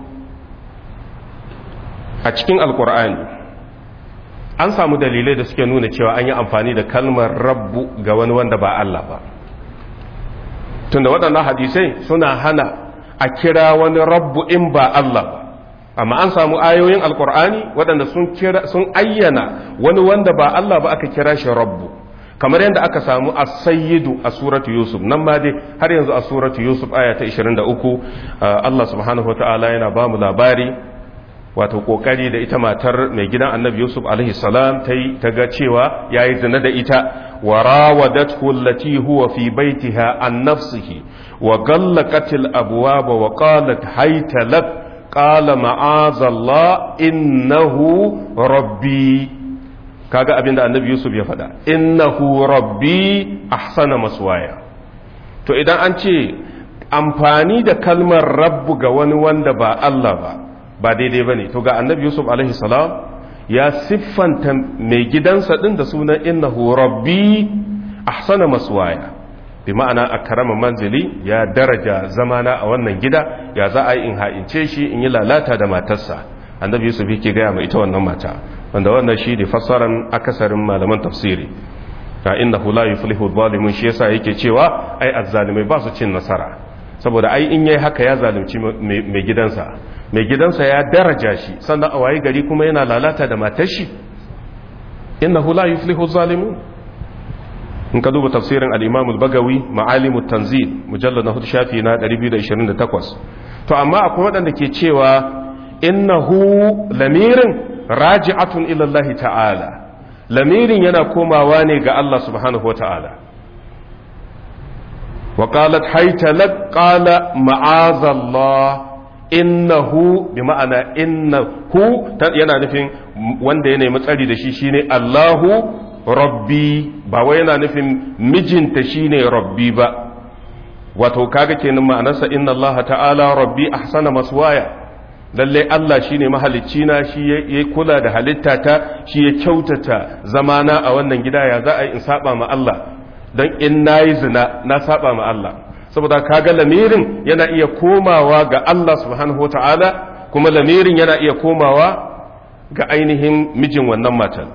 a cikin alkur'ani an samu dalilai da suke nuna cewa an yi amfani da kalmar rabbu ga wani wanda ba Allah ba tunda waɗannan hadisai suna hana a kira wani rabbu in ba Allah ba amma an samu ayoyin alkur'ani waɗanda sun kira sun ayyana wani wanda ba Allah ba aka kira shi rabbu kamar yadda aka samu as-sayyidu a suratu yusuf nan ma dai har yanzu a suratu yusuf aya ta 23 Allah subhanahu wataala yana ba mu labari wato kokari da ita matar mai gidan annabi yusuf alaihi salam ta yi ta ga cewa yayi zina da ita وراودته التي هو في بيتها عن نفسه وغلقت الأبواب وقالت هيت لك قال معاذ الله إنه ربي kaga abin da annabi yusuf ya faɗa innahu rabbi ahsana maswaya to idan an ce amfani da kalmar rabbu ga wani wanda ba Allah ba ba daidai bane to ga annabi yusuf alaihi salam ya siffanta mai gidansa din da sunan innahu rabbi ahsana maswaya bi ma'ana akrama manzili ya daraja zamana a wannan gida ya za a yi in ha'ince shi in yi lalata da matarsa annabi yusuf yake gaya ma ita wannan mata wanda wannan shi ne fassaran akasarin malaman tafsiri ta innahu la yuflihu zalimun shi yasa yake cewa ai azzalimai ba su cin nasara saboda ai in yayi haka ya zalunci mai gidansa mai gidansa ya daraja shi sannan a waye gari kuma yana lalata da matar shi innahu la yuflihu zalimun in ka duba tafsirin al-Imam al-Bagawi Ma'alimut Tanzil mujallad na 4 shafi na 228 to amma akwai waɗanda ke cewa innahu lamirin raji'atun ila Allah ta'ala lamirin yana komawa ne ga Allah subhanahu wa ta'ala wa qalat haytalak qala ma'azallah innahu bi ma'ana innahu yana nufin wanda ya nemi tsari da shi shine Allahu rabbi ba wai yana nufin mijinta shine rabbi ba wato kaga kenan ma'anarsa inna Allah ta'ala rabbi ahsana maswaya lalle Allah shine mahalicci na shi ya kula da halitta ta shi ya kyautata zamana a wannan gida ya za a yi in saba ma Allah don in nayi zina na saba ma Allah saboda kaga lamirin yana iya komawa ga Allah subhanahu ta'ala kuma lamirin yana iya komawa ga ainihin mijin wannan matan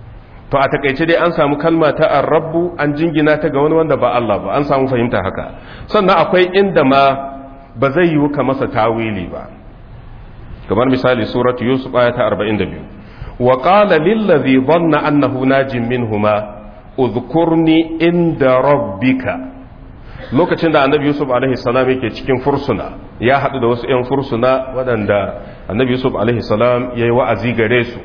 to a takaice dai an samu kalma ta arrabu an jingina ta ga wani wanda ba Allah ba an samu fahimta haka sannan akwai inda ma ba zai yiwu ka masa tawili ba kamar misali suratu yusuf aya ta 42 wa qala lil ladhi dhanna annahu najin minhuma udhkurni inda rabbika lokacin da annabi yusuf alaihi salam yake cikin fursuna ya haɗu da wasu 'yan fursuna waɗanda annabi yusuf alaihi salam ya yi wa'azi gare su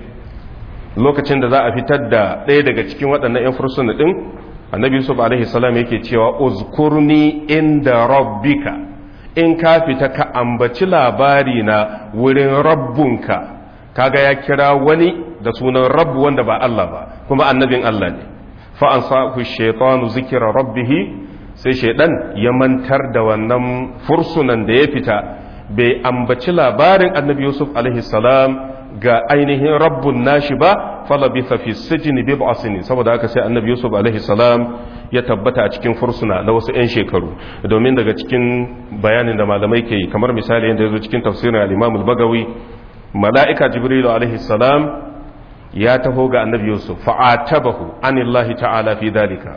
lokacin da za a fitar da ɗaya daga cikin waɗannan 'yan fursuna ɗin annabi yusuf alaihi salam yake cewa uzkurni inda rabbika in ka fita ka ambaci labari na wurin rabbunka kaga ya kira wani da sunan rabbu wanda ba Allah ba kuma annabin Allah ne fa an sa shaytanu zikra rabbihi sai shaidan ya mantar da wannan fursunan da ya fita bai ambaci labarin annabi yusuf salam ga ainihin rabbun nashi ba falabitha fi sijni bid'a sinin saboda haka sai annabi yusuf salam ya tabbata a cikin fursuna na wasu 'yan shekaru domin daga cikin bayanin da malamai ke yi kamar misali yadda ya zo cikin tafsirin al-imam al-bagawi mala'ika jibrilu salam ya taho ga annabi yusuf fa'atabahu anillahi ta'ala fi dalika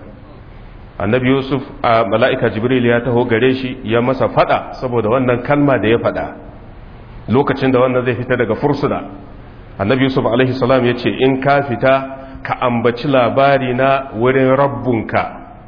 annabi yusuf a mala'ika jibril ya taho gare shi ya masa fada saboda wannan kalma da ya fada lokacin da wannan zai fita daga fursuna annabi yusuf alaihi salam ya ce in ka fita ka ambaci labari na wurin rabbunka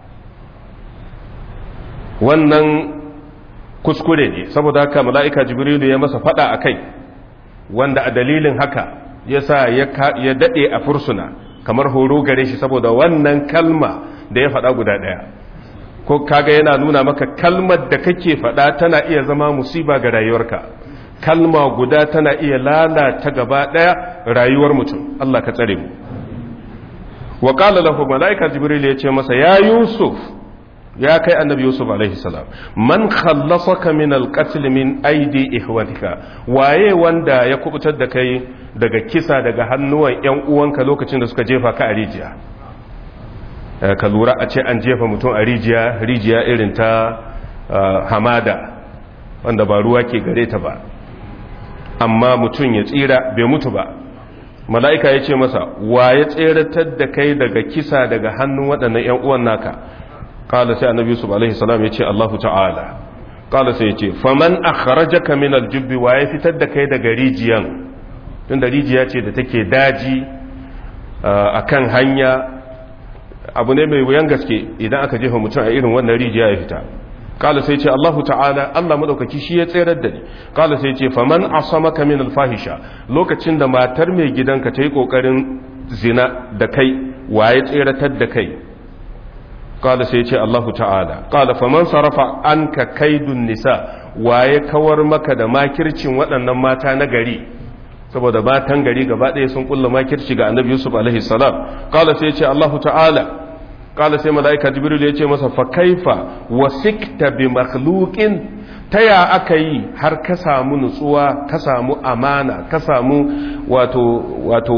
wannan kuskure ne saboda haka mala'ika jibril ya masa fada a kai wanda a dalilin haka ya sa ya daɗe a fursuna kamar horo gare shi saboda wannan kalma da ya faɗa guda ɗaya ko kaga yana nuna maka kalmar da kake faɗa tana iya zama musiba ga rayuwarka kalma guda tana iya lalata gaba ɗaya rayuwar mutum Allah ka tsare mu wa qala lahu malaika jibril ya ce masa ya yusuf ya kai annabi yusuf alaihi salam man khallasaka min alqatl min aidi ihwatika waye wanda ya kubutar da kai daga kisa daga hannuwan yan uwanka lokacin da suka jefa ka a rijiya ka lura a ce an jefa mutum a rijiya rijiya irin ta hamada wanda ba ruwa ke gare ta ba amma mutum ya tsira bai mutu ba mala'ika ya ce masa wa ya tseratar da kai daga kisa daga hannun waɗannan ‘yan uwan naka ƙala sai annabi yusuf alaihi salam ya ce allahu ta'ala ƙala sai ya ce faman a kharajaka min aljubbi wa ya fitar da kai daga rijiyan tunda rijiya ce da take daji a kan hanya abu ne mai wuyan gaske idan aka jefa mutum a irin wannan rijiya ya fita kala sai ce Allahu ta'ala Allah madaukaki shi ya tserar da ni kala sai ce faman asamaka min alfahisha lokacin da matar mai gidanka ta yi kokarin zina da kai waye tseratar da kai kala sai ce Allahu ta'ala kala faman sarafa anka kaidun nisa waye kawar maka da makircin waɗannan mata na gari saboda matan gari gaba ɗaya sun kulla makirci ga annabi yusuf alaihi salam kala sai ce allahu ta'ala kala sai mala'ika jibril ya ce masa fa kaifa wasikta bi makhluqin ta ya aka yi har ka samu nutsuwa ka samu amana ka samu wato wato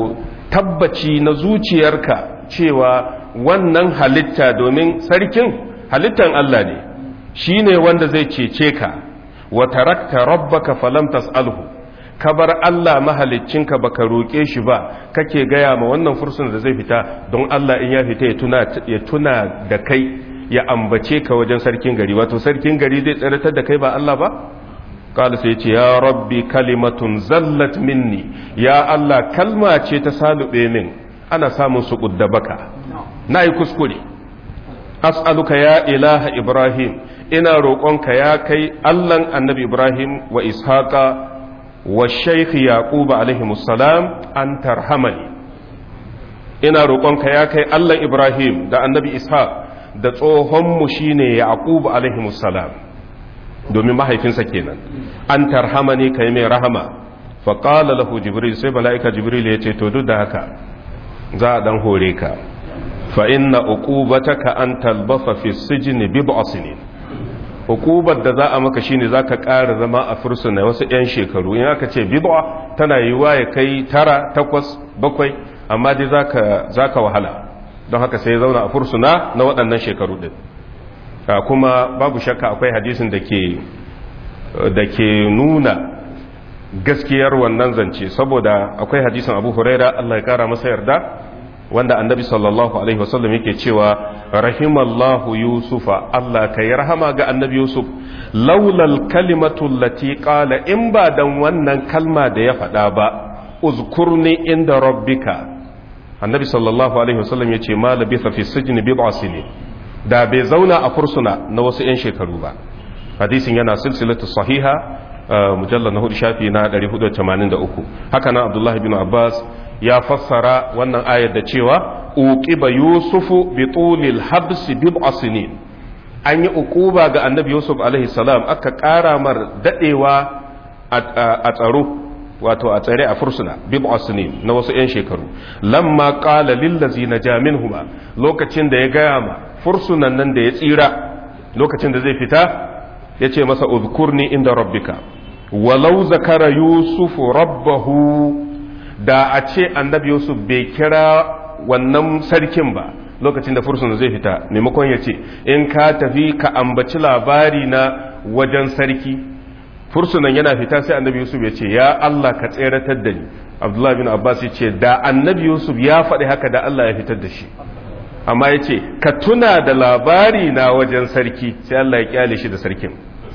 tabbaci na zuciyarka cewa wannan halitta domin sarkin halittan Allah ne shi ne wanda zai cece ka wa tarakta rabbaka falam tas'alhu ka bar Allah mahaliccinka baka roƙe shi ba kake gaya ma wannan fursun da zai fita don Allah in ya fita ya tuna ya tuna da kai ya ambace ka wajen sarkin gari wato sarkin gari zai tsaratar da kai ba Allah ba qala sai ce ya rabbi kalimatun zallat minni ya Allah kalma ce ta salube min ana samun su baka nayi kuskure as'aluka ya ilaha ibrahim ina roƙonka ya kai Allahn annabi ibrahim wa ishaqa wa shaykh yaqub alaihi salam an tarhamani ina roƙonka ya kai Allah ibrahim da annabi ishaq da tsohonmu shine yaqub alaihi salam domin mahaifinsa kenan an tarhamani kai mai rahama fa qala lahu jibril sai malaika jibril ya ce to duk da haka za a dan hore ka fa inna uqubataka an talbasa fi sijni bid'a sinin hukubar da za a maka shine zaka ƙara zama a fursuna wasu 'yan shekaru in aka ce bid'a tana yiwuwa ya kai tara takwas bakwai amma dai zaka wahala don haka sai zauna a fursuna na waɗannan shekaru ɗin kuma babu shakka akwai hadisin da ke da ke nuna gaskiyar wannan zance saboda akwai hadisin abu huraira Allah ya kara masa yarda wanda annabi sallallahu alaihi wasallam yake cewa rahimallahu yusufa Allah ka yi rahama ga annabi yusuf laulal kalimatu lati qala in ba dan wannan kalma da ya faɗa ba uzkurni inda rabbika annabi sallallahu alaihi wasallam yace ma labitha fi sijn bid'a sinin da bai zauna a fursuna na wasu yan shekaru ba hadisin yana silsilatu sahiha mujallal na hudu shafi na 483 haka nan abdullahi bin abbas ya fassara wannan ayar da cewa uqiba yusufu bi tulil habs bid'a sinin an yi uquba ga annabi yusuf alaihi salam aka kara mar dadewa a tsaro wato a tsare a fursuna bid'a sinin na wasu yan shekaru lamma qala lil ladzina jaminhuma lokacin da ya gaya ma fursunan nan da ya tsira lokacin da zai fita yace masa uzkurni inda rabbika walau zakara yusufu rabbahu da a ce annabi yusuf bai kira wannan sarkin ba lokacin da fursuna zai fita maimakon ya ce in ka tafi ka ambaci labari na wajen sarki fursunan yana fita sai annabi yusuf ya ce ya allah ka tseratar da ni abdullahi bin abbas ya ce da annabi yusuf ya faɗi haka da allah ya fitar da shi amma ya ce ka tuna da labari na wajen sarki sai allah ya kyale shi da sarkin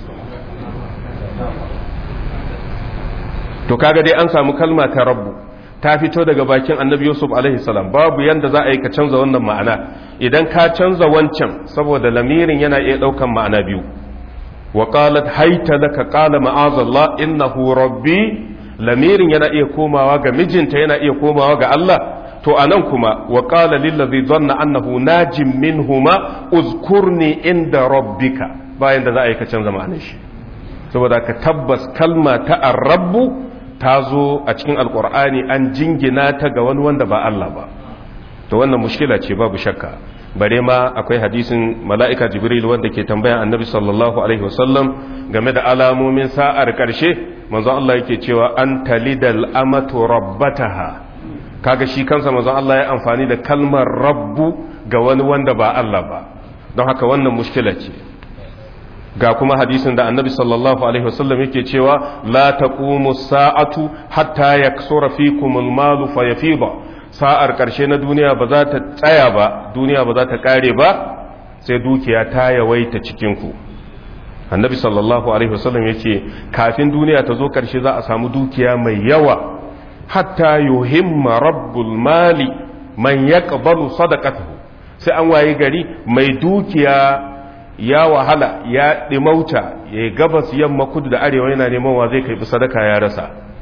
to kaga dai an samu kalma ta rabbu ta fito daga bakin annabi yusuf alaihi salam babu yanda za a yi ka canza wannan ma'ana idan ka canza wancan saboda lamirin yana iya daukan ma'ana biyu wa qalat hayta laka qala ma'azallah innahu rabbi lamirin yana iya komawa ga mijinta yana iya komawa ga Allah to anan kuma wa qala lil ladhi dhanna annahu najim minhuma uzkurni inda rabbika bayan da za a yi ka canza ma'anar shi saboda ka tabbas kalma ta arrabbu ta zo a cikin alkur'ani an jingina ta ga wani wanda ba Allah ba to wannan mushkila ce babu shakka bare ma akwai hadisin mala'ika jibril wanda ke tambayan annabi sallallahu alaihi wasallam game da alamomin sa'ar karshe manzo Allah yake cewa an talidal amatu rabbataha kaga shi kansa manzo Allah ya amfani da kalmar rabbu ga wani wanda ba Allah ba don haka wannan mushkila ce ga kuma hadisin da annabi sallallahu alaihi wasallam yake cewa la taqumu sa'atu hatta yaksura fikum al-malu fayafida sa'ar karshe na duniya ba za ta tsaya ba duniya ba za ta kare ba sai dukiya ta yawaita cikin ku annabi sallallahu alaihi wasallam yake kafin duniya ta zo karshe za a samu dukiya mai yawa hatta yuhimma rabbul mali man yaqbalu sadaqatahu sai an waye gari mai dukiya ya wahala ya ɗimauta ya yi gabas yamma kudu da arewa yana neman wa zai kai sadaka ya rasa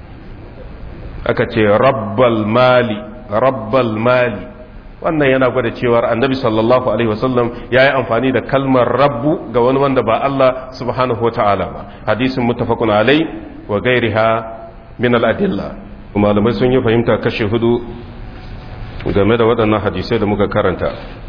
aka ce rabbal mali rabbal mali wannan yana gwada cewar annabi sallallahu alaihi wasallam ya yi amfani da kalmar rabbu ga wani wanda ba Allah subhanahu wa ta'ala ba hadisin muttafaqun alai wa gairiha min al-adilla malamai sun yi fahimta kashe hudu game da waɗannan hadisai da muka karanta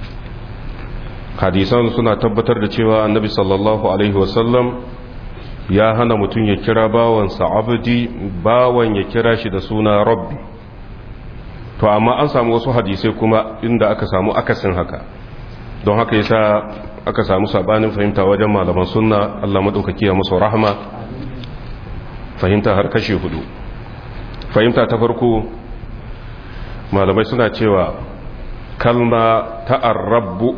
hadisan suna tabbatar da cewa annabi sallallahu alaihi wasallam ya hana mutum ya kira bawansa abdi bawan ya kira shi da suna rabbi to to amma an samu wasu hadisai kuma inda aka samu akasin haka don haka yasa aka samu sabanin fahimta wajen malaman sunna Allah madaukaki ya musu rahama fahimta har kashe hudu fahimta ta farko malamai suna cewa kalma ta arrabu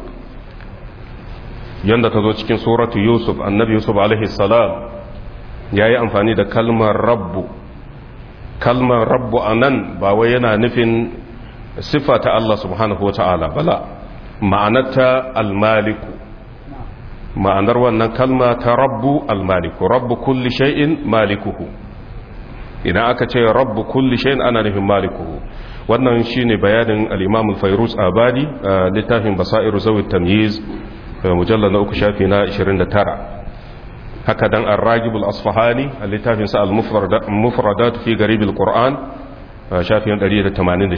yanda ta zo cikin suratu yusuf annabi yusuf alaihi salam ya yi amfani da kalmar rabbu kalmar rabbu a nan ba wai yana nufin siffa ta Allah subhanahu wa ta'ala bala ma'anarta almaliku ma'anar wannan kalma ta rabbu almaliku rabbu kulli shay'in malikuhu idan aka ce rabbu kulli shay'in ana nufin malikuhu wannan shine bayanin al-imam al-fayruz abadi littafin basairu zawi tamyiz mujallal na uku shafi na 29 haka dan ar-ragib al-asfahani littafin sa al-mufradat fi garib al-quran shafi 186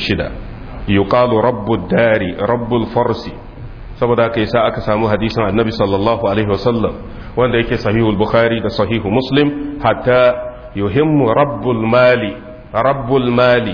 yuqalu rabbu dari rabbu al-farsi saboda haka yasa aka samu hadisin annabi sallallahu alaihi wasallam wanda yake sahihul bukhari da sahihu muslim hatta yuhimmu rabbul mali rabbul mali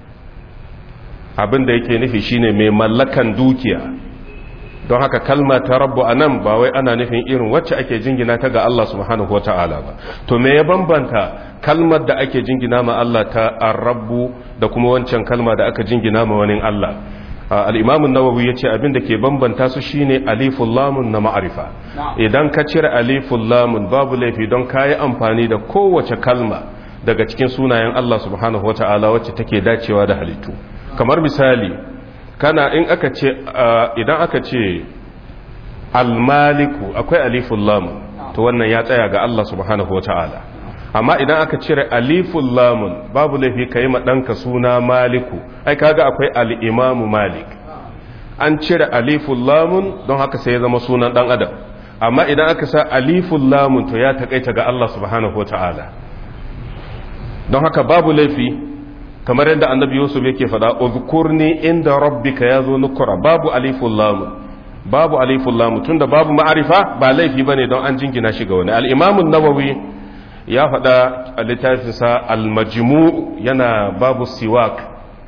abinda yake nufi shine mai mallakan dukiya don haka kalma ta rabbu anan ba wai ana nufin irin wacce ake jingina ta ga Allah subhanahu wata'ala ba to me ya bambanta kalmar da ake jingina ma Allah ta ar-rabbu da kuma wancan kalma da aka jingina ma wani Allah al-imam an-nawawi yace abin da ke bambanta su shine aliful lamun na ma'arifa idan ka cire aliful lamun babu laifi don kayi amfani da kowace kalma daga cikin sunayen Allah subhanahu wata'ala wacce take dacewa da halittu kamar misali kana in aka ce idan aka ce almaliku akwai aliful lamun to wannan ya tsaya ga Allah subhanahu wata'ala amma idan aka cire aliful lamun babu laifi kai ma danka suna maliku ai kaga akwai al-imamu malik an cire aliful lamun don haka sai ya zama sunan dan adam amma idan aka sa aliful lamun to ya takaita ga Allah subhanahu wata'ala don haka babu laifi kamar yadda annabi yusuf yake faɗa uzkurni inda rabbika yazo nukura babu aliful lam babu aliful lam tunda babu ma'arifa ba laifi bane don an jingina shi ga wani al-imam an-nawawi ya faɗa a littafin sa al-majmu' yana babu siwak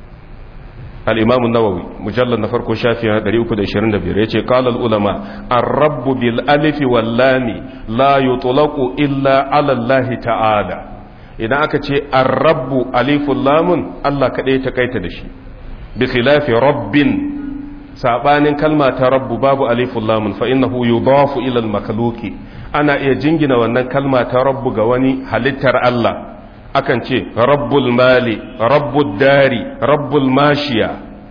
al-imam an-nawawi mujallad na farko shafi 325 yace qala al-ulama ar-rabb bil alif wal lam la yutlaqu illa ala allah ta'ala idan aka ce arrabu alifun lamun Allah kaɗai ta kaita da shi bi khilafi rabbin sabanin kalma ta rabbu babu alifun lamun fa innahu yudafu ila al-makhluqi ana iya jingina wannan kalma ta rabbu ga wani halittar Allah akan ce rabbul mali rabbud dari rabbul mashiya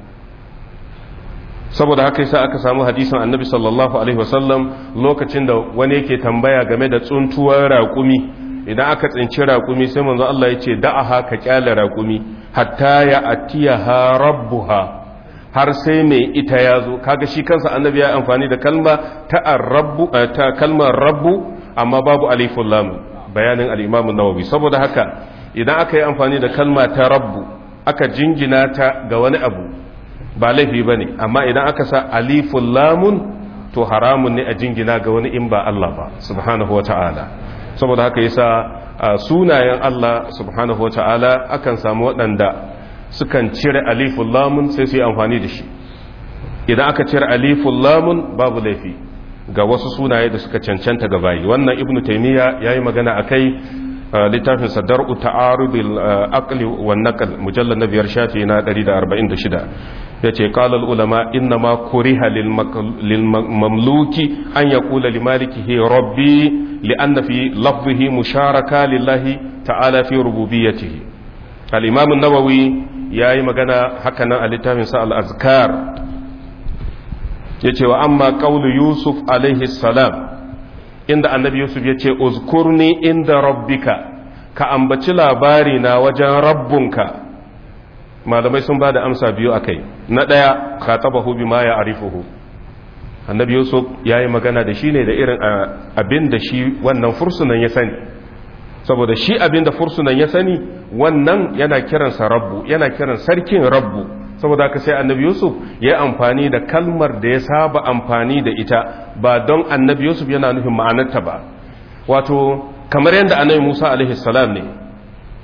saboda haka yasa aka samu hadisin annabi sallallahu alaihi wasallam lokacin da wani yake tambaya game da tsuntuwar raƙumi idan aka tsinci raƙumi sai manzo Allah ya ce da'aha ka kyale raƙumi hatta ya atiyaha rabbuha har sai mai ita ya zo kaga shi kansa annabi ya amfani da kalma ta rabbu ta kalmar rabbu amma babu aliful lam bayanin al-imam an-nawawi saboda haka idan aka yi amfani da kalma ta rabbu aka jingina ta ga wani abu ba laifi bane amma idan aka sa aliful lamun to haramun ne a jingina ga wani in ba Allah ba subhanahu wata'ala saboda haka yasa sunayen Allah subhanahu wata'ala akan samu waɗanda sukan cire aliful lamun sai su yi amfani da shi idan aka cire aliful lamun babu laifi ga wasu sunaye da suka cancanta ga bayi wannan ibnu taymiya yayi magana akai littafin sadar'u ta'arudul aqli wan naql mujallal na biyar shafi na 146 yace qala al ulama inna ma kuriha lil mamluki an yaqula li malikihi rabbi li'anna fi lafzihi musharaka lillahi ta'ala fi rububiyyatihi al imam an-nawawi yayi magana haka nan a littafin sa al azkar yace wa amma qawlu yusuf alaihi salam inda annabi yusuf yace uzkurni inda rabbika ka ambaci labari na wajen rabbunka malamai sun ba da amsa biyu a kai na ɗaya khatabahu bima ya arifuhu annabi yusuf ya yi magana da shi ne da irin abin da shi wannan fursunan ya sani saboda shi abin da fursunan ya sani wannan yana kiransa rabbu yana kiran sarkin rabbu saboda haka sai annabi yusuf ya yi amfani da kalmar da ya saba amfani da ita ba don annabi yusuf yana nufin ma'anarta ba wato kamar yadda annabi musa alaihi salam ne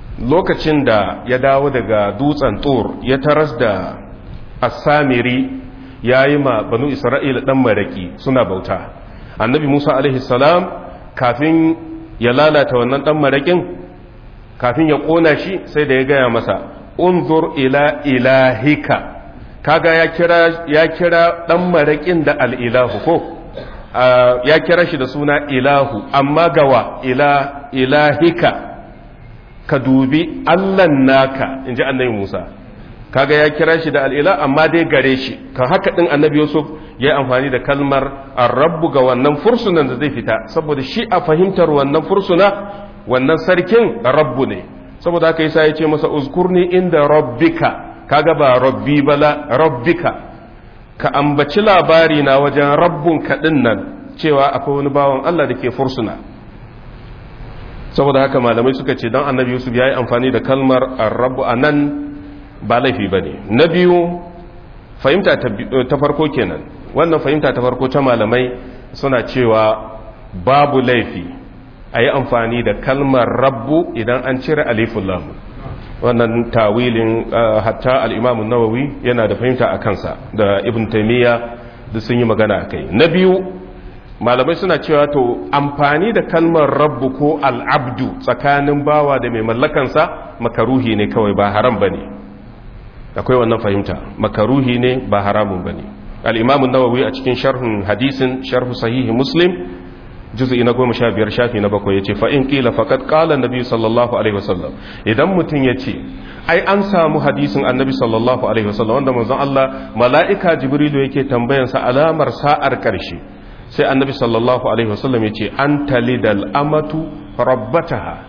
lokacin da ya dawo daga dutsen tur ya taras da asamiri ya yi ma banu isra'ila ɗan maraki suna bauta annabi musa alaihi salam kafin ya lalata wannan ɗan marakin kafin ya ƙona shi sai da ya gaya masa unzur ila ilahika kaga ya kira ya kira ɗan marakin da al'ilahu ko ya kira shi da suna ilahu amma gawa ila ilahika ka dubi allan naka in ji annabi musa kaga ya kira shi da al'ila amma dai gare shi kan haka ɗin annabi yusuf ya yi amfani da kalmar rabbu ga wannan fursunan da zai fita saboda shi a fahimtar wannan fursuna wannan sarkin rabbu ne saboda haka yasa ya ce masa uzkurni inda rabbika kaga ba rabbi bala rabbika ka ambaci labari na wajen rabbun kaɗin nan cewa akwai wani bawan Allah da ke fursuna saboda haka malamai suka ce don annabi yusuf ya yi amfani da kalmar rabu a nan ba laifi ba ne na biyu fahimta ta farko kenan wannan fahimta ta farko ta malamai suna cewa babu laifi a yi amfani da kalmar rabbu idan an cire alifun lamu wannan tawilin hatta al'imamun nawawi yana da fahimta a kansa da ibn taimiyya duk sun yi magana a kai na biyu malamai suna cewa to amfani da kalmar rabbu ko al'abdu tsakanin bawa da mai mallakansa makaruhi ne kawai ba haram ba ne akwai wannan fahimta makaruhi ne ba haramun ba ne al'imamun nawawi a cikin sharhun hadisin sharhu sahihi muslim juz'i na goma sha biyar shafi na bakwai ya ce fa'in ƙila faƙad ƙala nabi sallallahu alaihi wasallam idan mutum ya ce ai an samu hadisin annabi sallallahu alaihi wasallam wanda manzon Allah mala'ika jibrilu yake tambayansa alamar sa'ar ƙarshe sai annabi sallallahu alaihi wasallam ya ce an talidal amatu rabbataha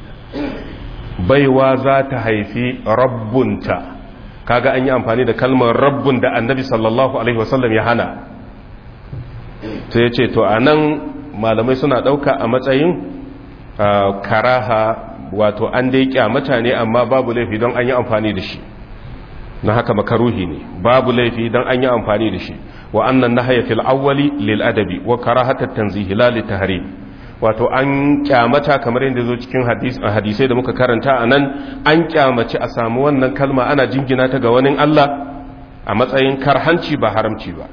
baiwa za ta haifi rabbunta kaga an yi amfani da kalmar rabbun da annabi sallallahu alaihi wasallam ya hana sai ya ce to a nan malamai suna ɗauka a matsayin karaha wato an dai kyamata ne amma babu laifi don an yi amfani da shi na haka makaruhi ne babu laifi don an yi amfani da shi wa annan nahaya fil awwali lil adabi wa karahatat tanzihi la lit tahrim wato an kyamata kamar yadda zo cikin hadisai da muka karanta a nan an kyamaci a samu wannan kalma ana jingina ta ga wani Allah a matsayin karhanci ba haramci ba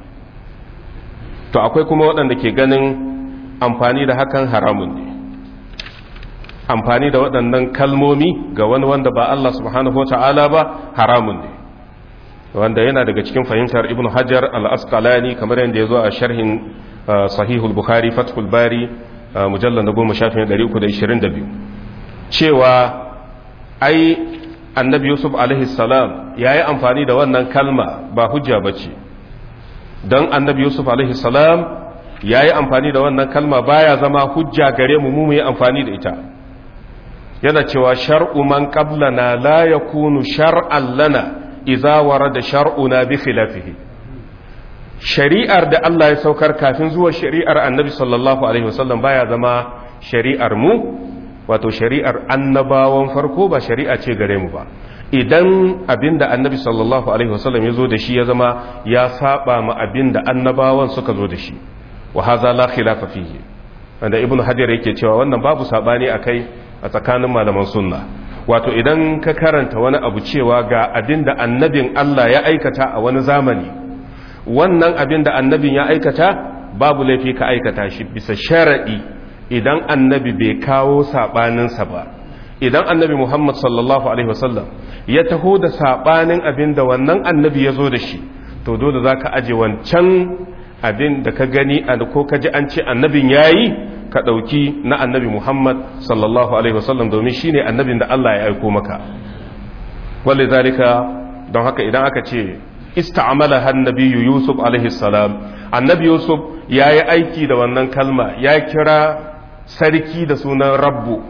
to akwai kuma waɗanda ke ganin amfani da hakan haramun ne amfani da waɗannan kalmomi ga wani wanda ba Allah subhanahu wa ta'ala ba haramun ne wanda yana daga cikin fahimtar ibn hajar al-asqalani kamar yadda ya zo a sharhin sahihul bukhari fathul bari mujallar da goma shafin 322 cewa ai annabi yusuf salam ya yi amfani da wannan kalma ba hujja ba ce don annabi yusuf salam ya yi amfani da wannan kalma baya zama hujja gare mu mu yi amfani da ita yana cewa shar'u man qablana la yakunu shar'an lana idza warada shar'una bi khilafihi shari'ar da Allah ya saukar kafin zuwa shari'ar annabi sallallahu alaihi wasallam baya zama shari'ar mu wato shari'ar annabawan farko ba shari'a ce gare mu ba idan abinda annabi sallallahu alaihi wasallam ya zo da shi ya zama ya saba ma abinda annabawan suka zo da shi wa haza la khilafa fihi wanda ibnu hajar yake cewa wannan babu sabani akai a tsakanin malaman sunna wato idan ka karanta wani abu cewa ga abinda annabin Allah ya aikata a wani zamani wannan abin da annabin ya aikata babu laifi ka aikata shi bisa sharaɗi idan annabi bai kawo saɓaninsa ba idan annabi muhammad sallallahu alaihi wasallam ya taho da saɓanin abin da wannan annabi ya zo da shi to dole za ka aje wancan abin da ka gani ko ka ji an ce annabin ya yi ka ɗauki na annabi muhammad sallallahu alaihi wasallam domin shi ne annabin da allah ya aiko maka wale zalika don haka idan aka ce ista'amalaha annabi yusuf alaihi salam annabi yusuf ya yi aiki da wannan kalma ya kira sarki da sunan rabbu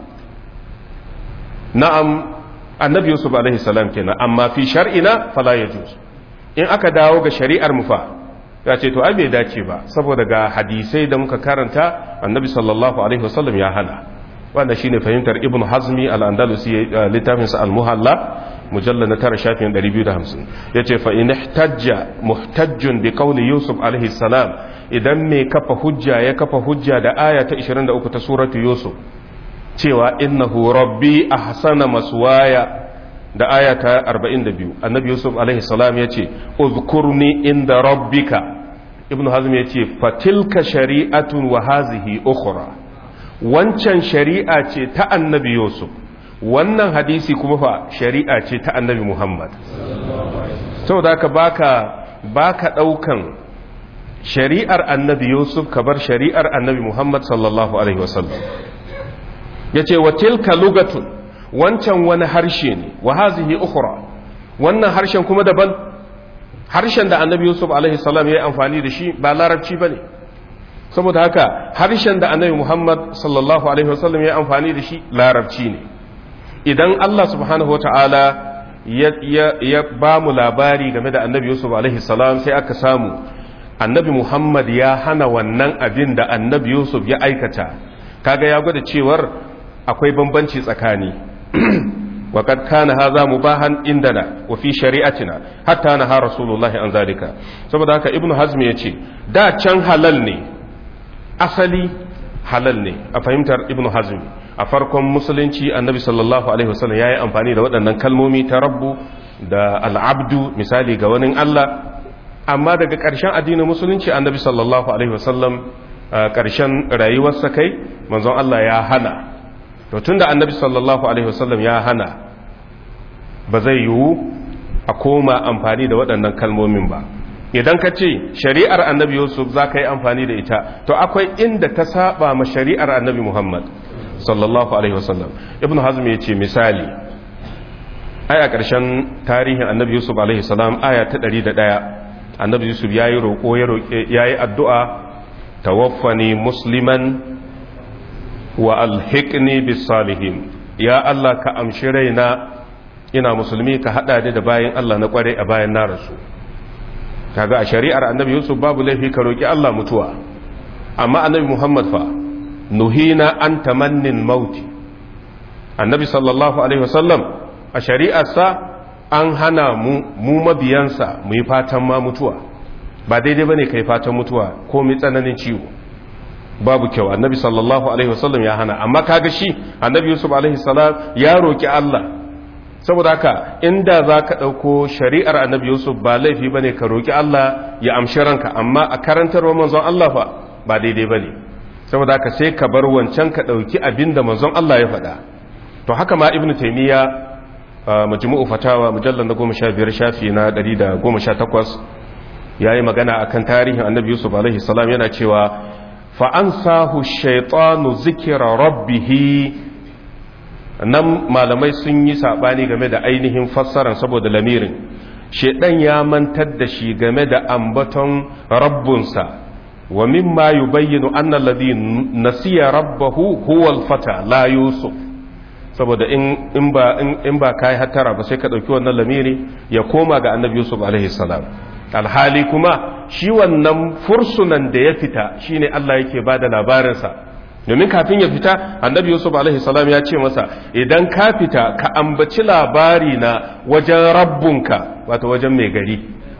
na'am annabi yusuf alaihi salam kenan amma fi shar'ina fala yajuz in aka dawo ga shari'ar mu fa ya ce to ai bai dace ba saboda ga hadisai da muka karanta annabi sallallahu alaihi wasallam ya hana wanda shine fahimtar ibn hazmi al-andalusi littafin sa al-muhalla mujalla na tara shafin 250 yace fa in ihtajja muhtajjun bi qawli yusuf alaihi salam idan mai kafa hujja ya kafa hujja da aya ta 23 ta suratu yusuf cewa innahu rabbi ahsana maswaya da aya ta 42 annabi yusuf alaihi salam ya ce uzkurni inda rabbika ibn hazm ya ce fatilka shari'atun wa hazihi ukhra wancan shari'a ce ta annabi yusuf wannan hadisi kuma fa shari'a ce ta annabi muhammad saboda haka baka baka daukan shari'ar annabi yusuf ka bar shari'ar annabi muhammad sallallahu alaihi wasallam yace wa tilka lugatun wancan wani harshe ne wa hazihi ukhra wannan harshen kuma daban harshen da annabi yusuf alaihi salam ya yi amfani da shi ba larabci bane saboda haka harshen da annabi muhammad sallallahu alaihi wasallam ya yi amfani da shi larabci ne idan allah subhanahu wataala ya, ya, ya ba mu labari game da annabi yusuf alaihi salam sai aka samu annabi muhammad ya hana wannan abin da annabi yusuf ya aikata kaga ya gwada cewar akwai bambanci tsakani وقد كان هذا مباحا عندنا وفي شريعتنا حتى نهى رسول الله عن ذلك saboda haka ibnu hazm yace da can halal ne asali halal ne a fahimtar ibnu hazm a farkon musulunci annabi sallallahu alaihi wasallam yayi amfani da waɗannan kalmomi ta rabbu da al'abdu misali ga wani Allah amma daga ƙarshen addinin musulunci annabi sallallahu alaihi wasallam ƙarshen rayuwarsa kai manzon Allah ya hana to tunda annabi sallallahu alaihi wasallam ya hana ba zai yiwu a koma amfani da waɗannan kalmomin ba idan ka ce shari'ar annabi yusuf za ka yi amfani da ita to akwai inda ta saba ma shari'ar annabi muhammad sallallahu alaihi wasallam ibn hazm ya ce misali ai a ƙarshen tarihin annabi yusuf alaihi salam aya ta ɗari da ɗaya annabi yusuf ya yi roƙo ya yi addu'a tawaffani musliman wa alhiqni bis salihin ya Allah ka amshi raina ina musulmi ka hada ni da bayan Allah na kware a bayan na rasu kaga a shari'ar annabi Yusuf babu laifi ka roki Allah mutuwa amma annabi Muhammad fa nuhina an tamannin mauti annabi sallallahu alaihi wasallam a shari'arsa an hana mu mu mabiyansa mu yi fatan ma mutuwa ba daidai bane kai fatan mutuwa ko mai tsananin ciwo babu kyau annabi sallallahu alaihi wasallam ya hana amma kaga shi annabi yusuf alaihi salam ya roki Allah saboda haka inda za ka ɗauko shari'ar annabi yusuf ba laifi ba ne ka roki Allah ya amshi ranka amma a karantarwa manzon Allah fa ba daidai ba ne saboda haka sai ka bar wancan ka ɗauki abin da manzon Allah ya faɗa to haka ma ibnu taymiya majmu'u fatawa mujallal na goma sha biyar shafi na ɗari da goma sha takwas ya yi magana akan tarihin annabi yusuf alaihi salam yana cewa fa'ansahu shaitanu zikira rabbihi nan malamai sun yi saɓani game da ainihin fassaran saboda lamirin shaidan ya mantar da shi game da ambaton rabbunsa wa mimma yubayyinu anna alladhi nasiya rabbahu huwa al-fata la yusuf saboda in in ba in ba kai hatara ba sai ka dauki wannan lamiri ya koma ga annabi yusuf alaihi salam alhali kuma shi wannan fursunan da ya fita shine Allah yake ba da labarinsa domin kafin ya fita annabi yusuf alaihi salam ya ce masa idan ka fita ka ambaci labari na wajen rabbunka wato wajen mai gari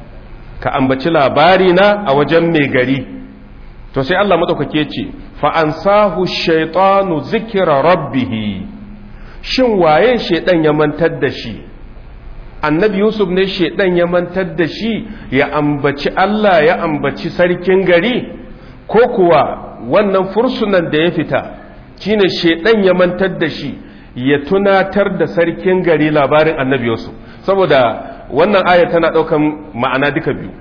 ka ambaci labari na a wajen mai gari to sai Allah madaukake ce fa ansahu shaytanu zikra rabbih shin waye shedan ya mantar da shi annabi yusuf ne shaidan ya mantar da shi ya ambaci Allah ya ambaci sarkin gari ko kuwa wannan fursunan da ya fita shine shaidan ya mantar da shi ya tunatar da sarkin gari labarin annabi yusuf saboda wannan aya tana daukan ma'ana duka biyu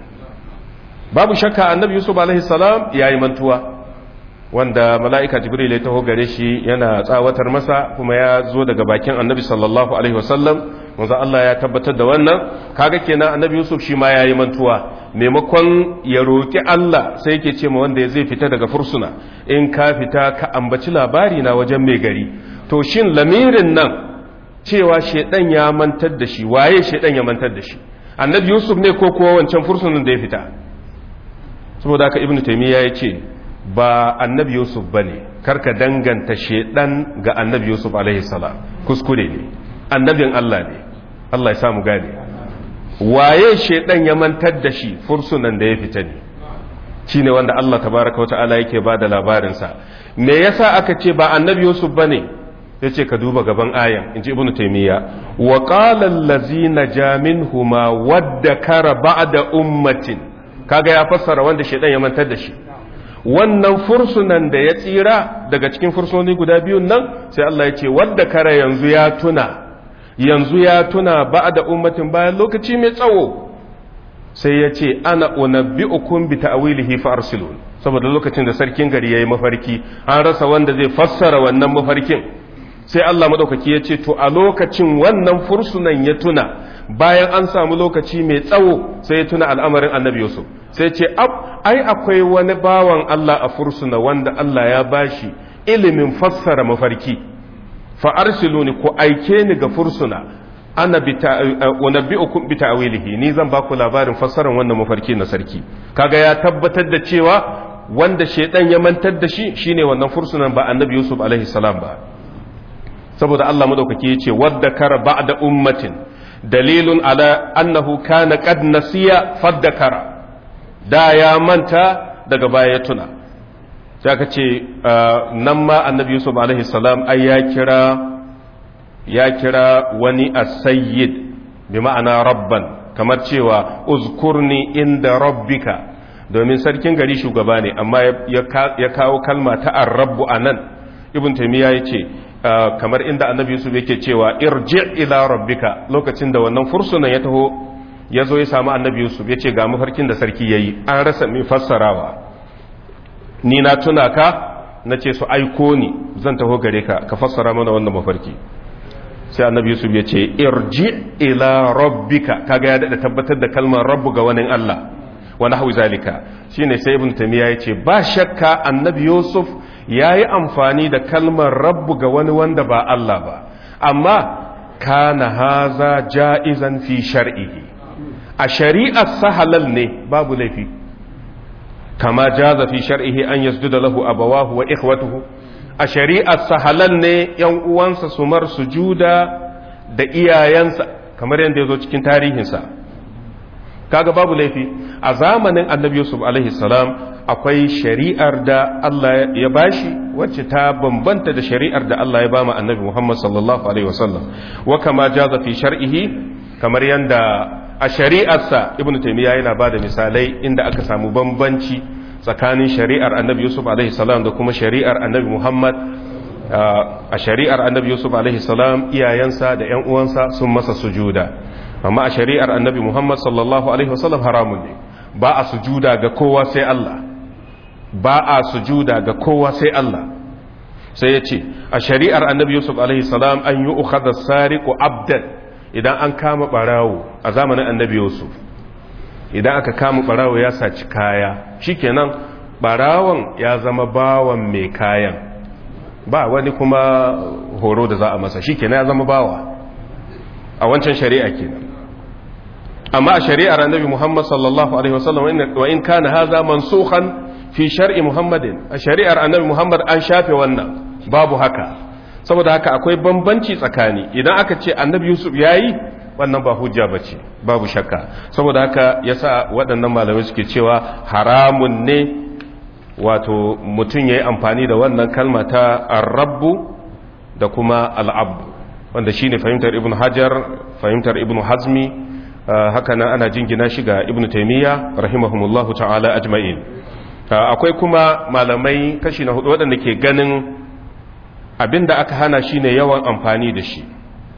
babu shakka annabi yusuf alaihi salam yayi mantuwa wanda mala'ika jibril ya taho gare shi yana tsawatar masa kuma ya zo daga bakin annabi sallallahu alaihi wasallam manzo Allah ya tabbatar da wannan kaga kenan annabi Yusuf shi ma yayi mantuwa maimakon ya roki Allah sai yake ce ma wanda zai fita daga fursuna in ka fita ka ambaci labari na wajen mai gari to shin lamirin nan cewa shedan ya mantar da shi waye shedan ya mantar da shi annabi Yusuf ne ko kuwa wancan fursunan da ya fita saboda haka ibnu taymiya ya ce ba annabi Yusuf bane karka danganta shedan ga annabi Yusuf alaihi salam kuskure ne annabin Allah ne Allah ya samu gane waye shedan ya mantar da shi fursunan da ya fita ne shine wanda Allah tabaraka wata'ala yake ba da labarinsa me yasa aka ce ba annabi Yusuf bane yace ka duba gaban ayan inji ibnu taymiya wa qala allazina jaminhuma wadda kara ba'da ummatin kaga ya fassara wanda shedan ya mantar da shi wannan fursunan da ya tsira daga cikin fursunoni guda biyun nan sai Allah ya ce wadda kara yanzu ya tuna yanzu ya tuna ba'da ummatin bayan lokaci mai tsawo sai ya ce ana unabbi'ukum bi ta'wilihi fa arsilun saboda lokacin da sarkin gari yayi mafarki an rasa wanda zai fassara wannan mafarkin sai Allah madaukaki ya ce to a lokacin wannan fursunan ya tuna bayan an samu lokaci mai tsawo sai ya tuna al'amarin annabi Yusuf sai ce ab ai akwai wani bawan Allah a fursuna wanda Allah ya bashi ilimin fassara mafarki fa arsiluni ku aike ni ga fursuna ana unabbi'ukum bi ta'wilihi ni zan baku labarin fassarar wannan mafarki na sarki kaga ya tabbatar da cewa wanda shedan ya mantar da shi shine wannan fursunan ba annabi Yusuf alaihi salam ba saboda Allah madaukaki yace wadda kara ba'da ummatin dalilun ala annahu kana qad nasiya faddakara da ya manta daga baya ya tuna sai aka ce nan ma annabi Yusuf alaihi salam ai ya kira ya kira wani as-sayyid bi ma'ana rabban kamar cewa uzkurni inda rabbika domin sarkin gari shugaba ne amma ya kawo kalma ta ar-rabbu anan ibn taymiya yace kamar inda annabi yusuf yake cewa irji ila rabbika lokacin da wannan fursunan ya taho ya zo ya samu annabi yusuf ya ce ga mafarkin da sarki ya yi an rasa mai fassarawa ni na tuna ka na ce su aiko ni zan taho gare ka ka fassara mana wannan mafarki sai annabi yusuf ya ce irji ila rabbika kaga ya daɗa tabbatar da kalmar rabbu ga wani allah wani hau zalika shine sai ibn tamiya ya ce ba shakka annabi yusuf ya yi amfani da kalmar rabbu ga wani wanda ba Allah ba amma kana haza ja'izan fi shar'ihi a shari'ar sahalal ne babu laifi kama jaza fi shar'ihi an yasjuda lahu abawahu wa ikhwatuhu a shari'ar sahalal ne yan uwansa su mar sujuda da iyayensa kamar yadda ya zo cikin tarihinsa kaga babu laifi a zamanin annabi yusuf alaihi salam akwai shari'ar da Allah ya bashi wacce ta bambanta da shari'ar da Allah ya bama annabi Muhammad sallallahu alaihi wasallam wa kama jaza fi shar'ihi kamar yanda a shari'arsa ibnu taymiya yana bada misalai inda aka samu bambanci tsakanin shari'ar annabi Yusuf alaihi salam da kuma shari'ar annabi Muhammad a shari'ar annabi Yusuf alaihi salam iyayensa da ƴan uwansa sun masa sujuda amma a shari'ar annabi Muhammad sallallahu alaihi wasallam haramun ne ba a sujuda ga kowa sai Allah ba a sujuda ga kowa sai Allah sai ya ce a shari'ar annabi yusuf alaihi salam an yi ukhadha sariqu abdan idan an kama barawo a zamanin annabi yusuf idan aka kama barawo ya saci kaya shikenan barawon ya zama bawan mai kayan ba wani kuma horo da za a masa shikenan ya zama bawa a wancan shari'a kenan amma a shari'ar annabi muhammad sallallahu alaihi wasallam wa in kana haza mansukhan fi shar'i muhammadin a shari'ar annabi muhammad an shafe wannan babu haka saboda haka akwai bambanci tsakani idan aka ce annabi yusuf yayi wannan ba hujja bace babu shakka saboda haka yasa waɗannan malamai suke cewa haramun ne wato mutum yayi amfani da wannan kalma ta ar-rabbu da kuma al-abdu wanda shine fahimtar ibnu hajar fahimtar ibnu hazmi haka nan ana jingina shi ga ibnu taymiya rahimahumullahu ta'ala ajma'in akwai kuma malamai kashi na hudu waɗanda ke ganin abinda aka hana shi ne yawan amfani da shi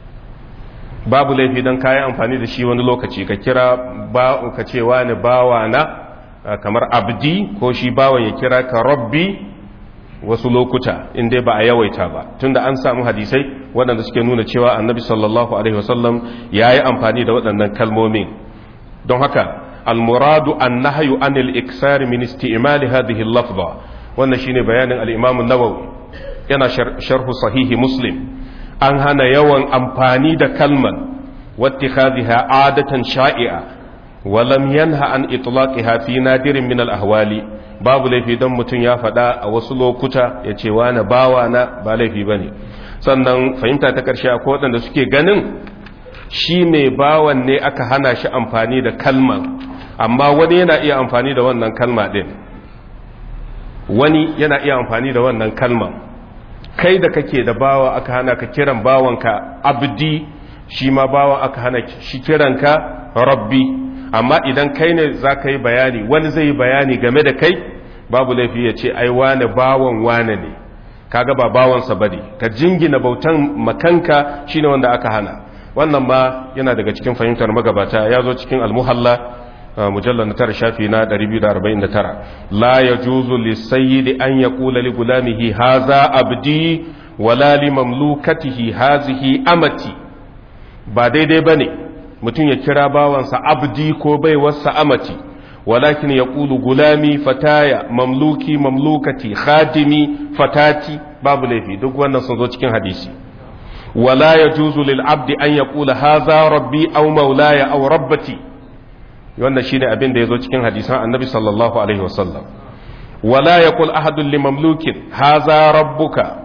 babu laifi don kayan amfani da shi wani lokaci ka kira ka ce wani bawa na kamar abdi ko shi bawan ya kira ka rabbi wasu lokuta inda ba a yawaita ba tunda an samu hadisai waɗanda suke nuna cewa annabi sallallahu alaihi wasallam ya yi amfani da waɗannan kalmomin don haka almuradu an nahayu anil iksari min isti'mali hadhihi al-lafza wannan shine bayanin al-imam an-nawawi yana sharhu sahihi muslim an hana yawan amfani da kalman wattikhadhiha adatan sha'i'a wa lam yanha an itlaqiha fi nadirin min al-ahwali babu laifi don mutum ya faɗa a wasu lokuta ya ce wani bawa na ba laifi ba ne sannan fahimta ta ƙarshe a waɗanda suke ganin shi mai bawan ne aka hana shi amfani da kalman amma wani yana iya amfani da wannan kalma ɗin wani yana iya amfani da wannan kalman kai da kake da bawa aka hana ka kiran bawanka abdi shi ma bawa aka hana shi kiranka rabbi amma idan kai ne za ka yi bayani wani zai yi bayani game da kai babu laifi ya ce ai wane bawan wane ne kaga ba bawansa bane ka jingina bautan makanka shine wanda aka hana wannan ma yana daga cikin fahimtar magabata ya zo cikin almuhalla mujallar na tara shafi na 249 la yajuzu lisayyidi an yaqula li gulamihi haza abdi wala li mamlukatihi hazihi amati ba daidai bane mutum ya kira bawansa abdi ko baiwarsa amati walakin ya ƙulu gulami fataya mamluki mamlukati khadimi fatati babu laifi duk wannan sun zo cikin hadisi wala ya juzu lil abdi an ya ƙula haza rabbi au maulaya au rabbati wannan shine abin da ya zo cikin hadisan annabi sallallahu alaihi wasallam wala ya ƙul ahadun li mamlukin haza rabbuka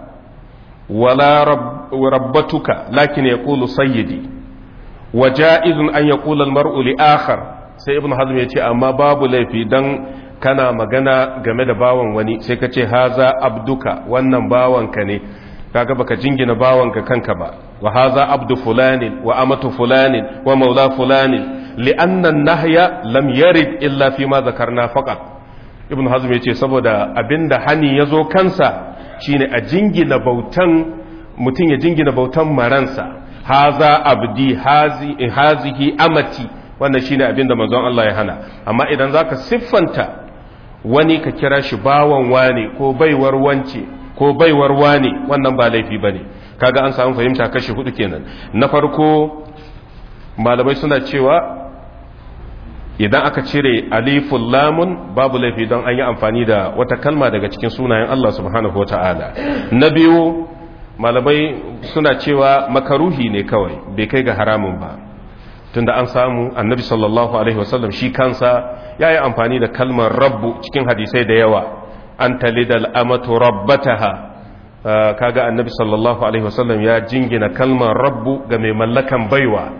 wala rabbatuka lakin ya ƙulu sayyidi wa ja'izun an ya ƙula al-mar'u li akhar sai ibn hazm ya ce amma babu laifi dan kana magana game da bawan wani sai ka ce haza abduka wannan bawanka ne kaga baka jingina bawanka kanka ba wa haza abdu fulanin wa amatu fulanin wa maula fulanin li'anna nahya lam yarid illa fi ma zakarna faqat ibn hazm ya ce saboda abinda hani yazo kansa shine a jingina bautan mutum ya jingina bautan maransa haza abdi hazi hazihi amati wannan shine abin da manzon Allah ya hana amma idan zaka siffanta wani ka kira shi bawan wane ko baiwar wance ko baiwar wane wannan ba laifi bane kaga an samu fahimta kashi hudu kenan na farko malamai suna cewa idan aka cire aliful lamun babu laifi don an yi amfani da wata kalma daga cikin sunayen Allah subhanahu wataala na biyu malamai suna cewa makaruhi ne kawai bai kai ga haramun ba tunda an samu annabi sallallahu alaihi wasallam shi kansa ya yi amfani da kalmar rabbu cikin hadisai da yawa an talidal amatu rabbataha kaga annabi sallallahu alaihi wasallam ya jingina kalmar rabbu ga mai mallakan baiwa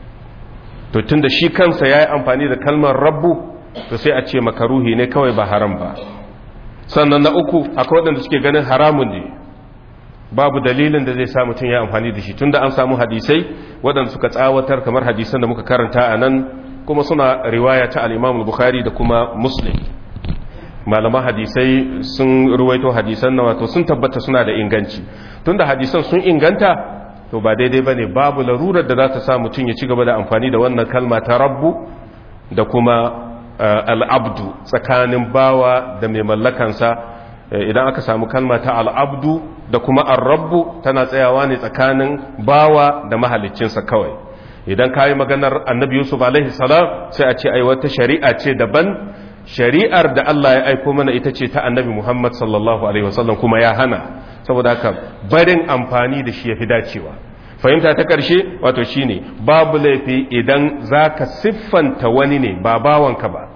to tunda shi kansa ya yi amfani da kalmar rabbu to sai a ce makaruhi ne kawai ba haram ba sannan na uku akwai waɗanda suke ganin haramun ne babu dalilin da zai sa mutum ya amfani da shi tunda an samu hadisai waɗanda suka tsawatar kamar hadisan da muka karanta a nan kuma suna riwaya ta al-Imam Bukhari da kuma Muslim malaman hadisai sun ruwaito hadisan na wato sun tabbata suna da inganci tunda hadisan sun inganta to ba daidai bane babu larurar da za ta sa mutum ya ci gaba da amfani da wannan kalma ta rabbu da kuma al'abdu tsakanin bawa da mai mallakansa idan aka samu kalma ta al'abdu da kuma arrabbu tana tsayawa ne tsakanin bawa da mahaliccinsa kawai idan ka yi maganar annabi yusuf alaihi salam sai a ce ai wata shari'a ce daban shari'ar da Allah ya aiko mana ita ce ta annabi muhammad sallallahu alaihi wasallam kuma ya hana saboda haka barin amfani da shi ya fi dacewa fahimta ta ƙarshe wato shine babu laifi idan za ka siffanta wani ne ba bawanka ba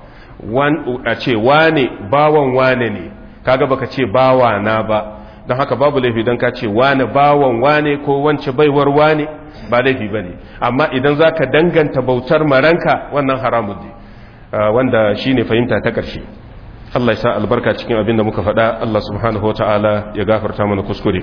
a ce wane bawan wane ne kaga baka ce bawa na ba don haka babu laifi don ka ce wane bawan wane ko wance baiwar wane ba laifi ba ne amma idan za ka danganta bautar maranka wannan haramun ne wanda shi ne fahimta ta ƙarshe Allah ya sa albarka cikin abin da muka faɗa Allah subhanahu wa ta'ala ya gafarta mana kuskure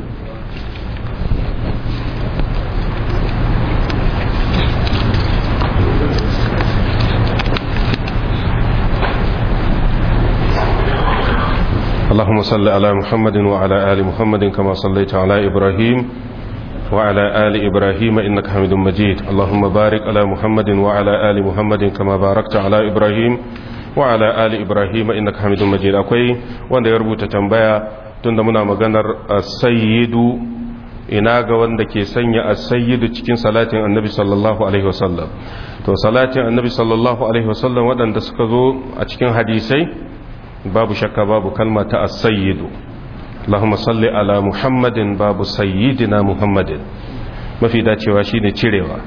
اللهم صل على محمد وعلى آل محمد كما صليت على إبراهيم وعلى آل إبراهيم إنك حميد مجيد اللهم بارك على محمد وعلى آل محمد كما باركت على إبراهيم وعلى آل إبراهيم إنك حميد مجيد أكوي wanda ya rubuta tambaya tunda muna maganar as-sayyidu ina ga wanda ke sanya as-sayyidu cikin salatin annabi sallallahu alaihi wasallam to salatin annabi sallallahu alaihi wasallam waɗanda suka zo a cikin hadisai babu shakka babu kalma ta as-sayyidu Allahumma salli ala Muhammadin babu sayyidina Muhammadin mafi dacewa shine cirewa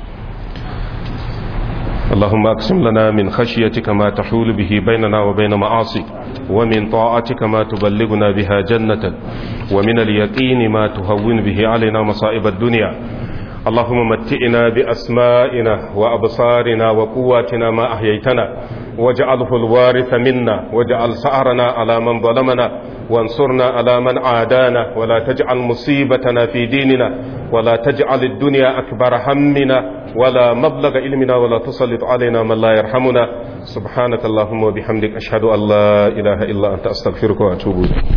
اللهم اقسم لنا من خشيتك ما تحول به بيننا وبين معاصيك ومن طاعتك ما تبلغنا بها جنتك ومن اليقين ما تهون به علينا مصائب الدنيا اللهم متئنا بأسمائنا وأبصارنا وقواتنا ما أحييتنا واجعله الوارث منا واجعل سعرنا على من ظلمنا وانصرنا على من عادانا ولا تجعل مصيبتنا في ديننا ولا تجعل الدنيا أكبر همنا ولا مبلغ علمنا ولا تسلط علينا من لا يرحمنا سبحانك اللهم وبحمدك أشهد أن لا إله إلا أنت أستغفرك وأتوب إليك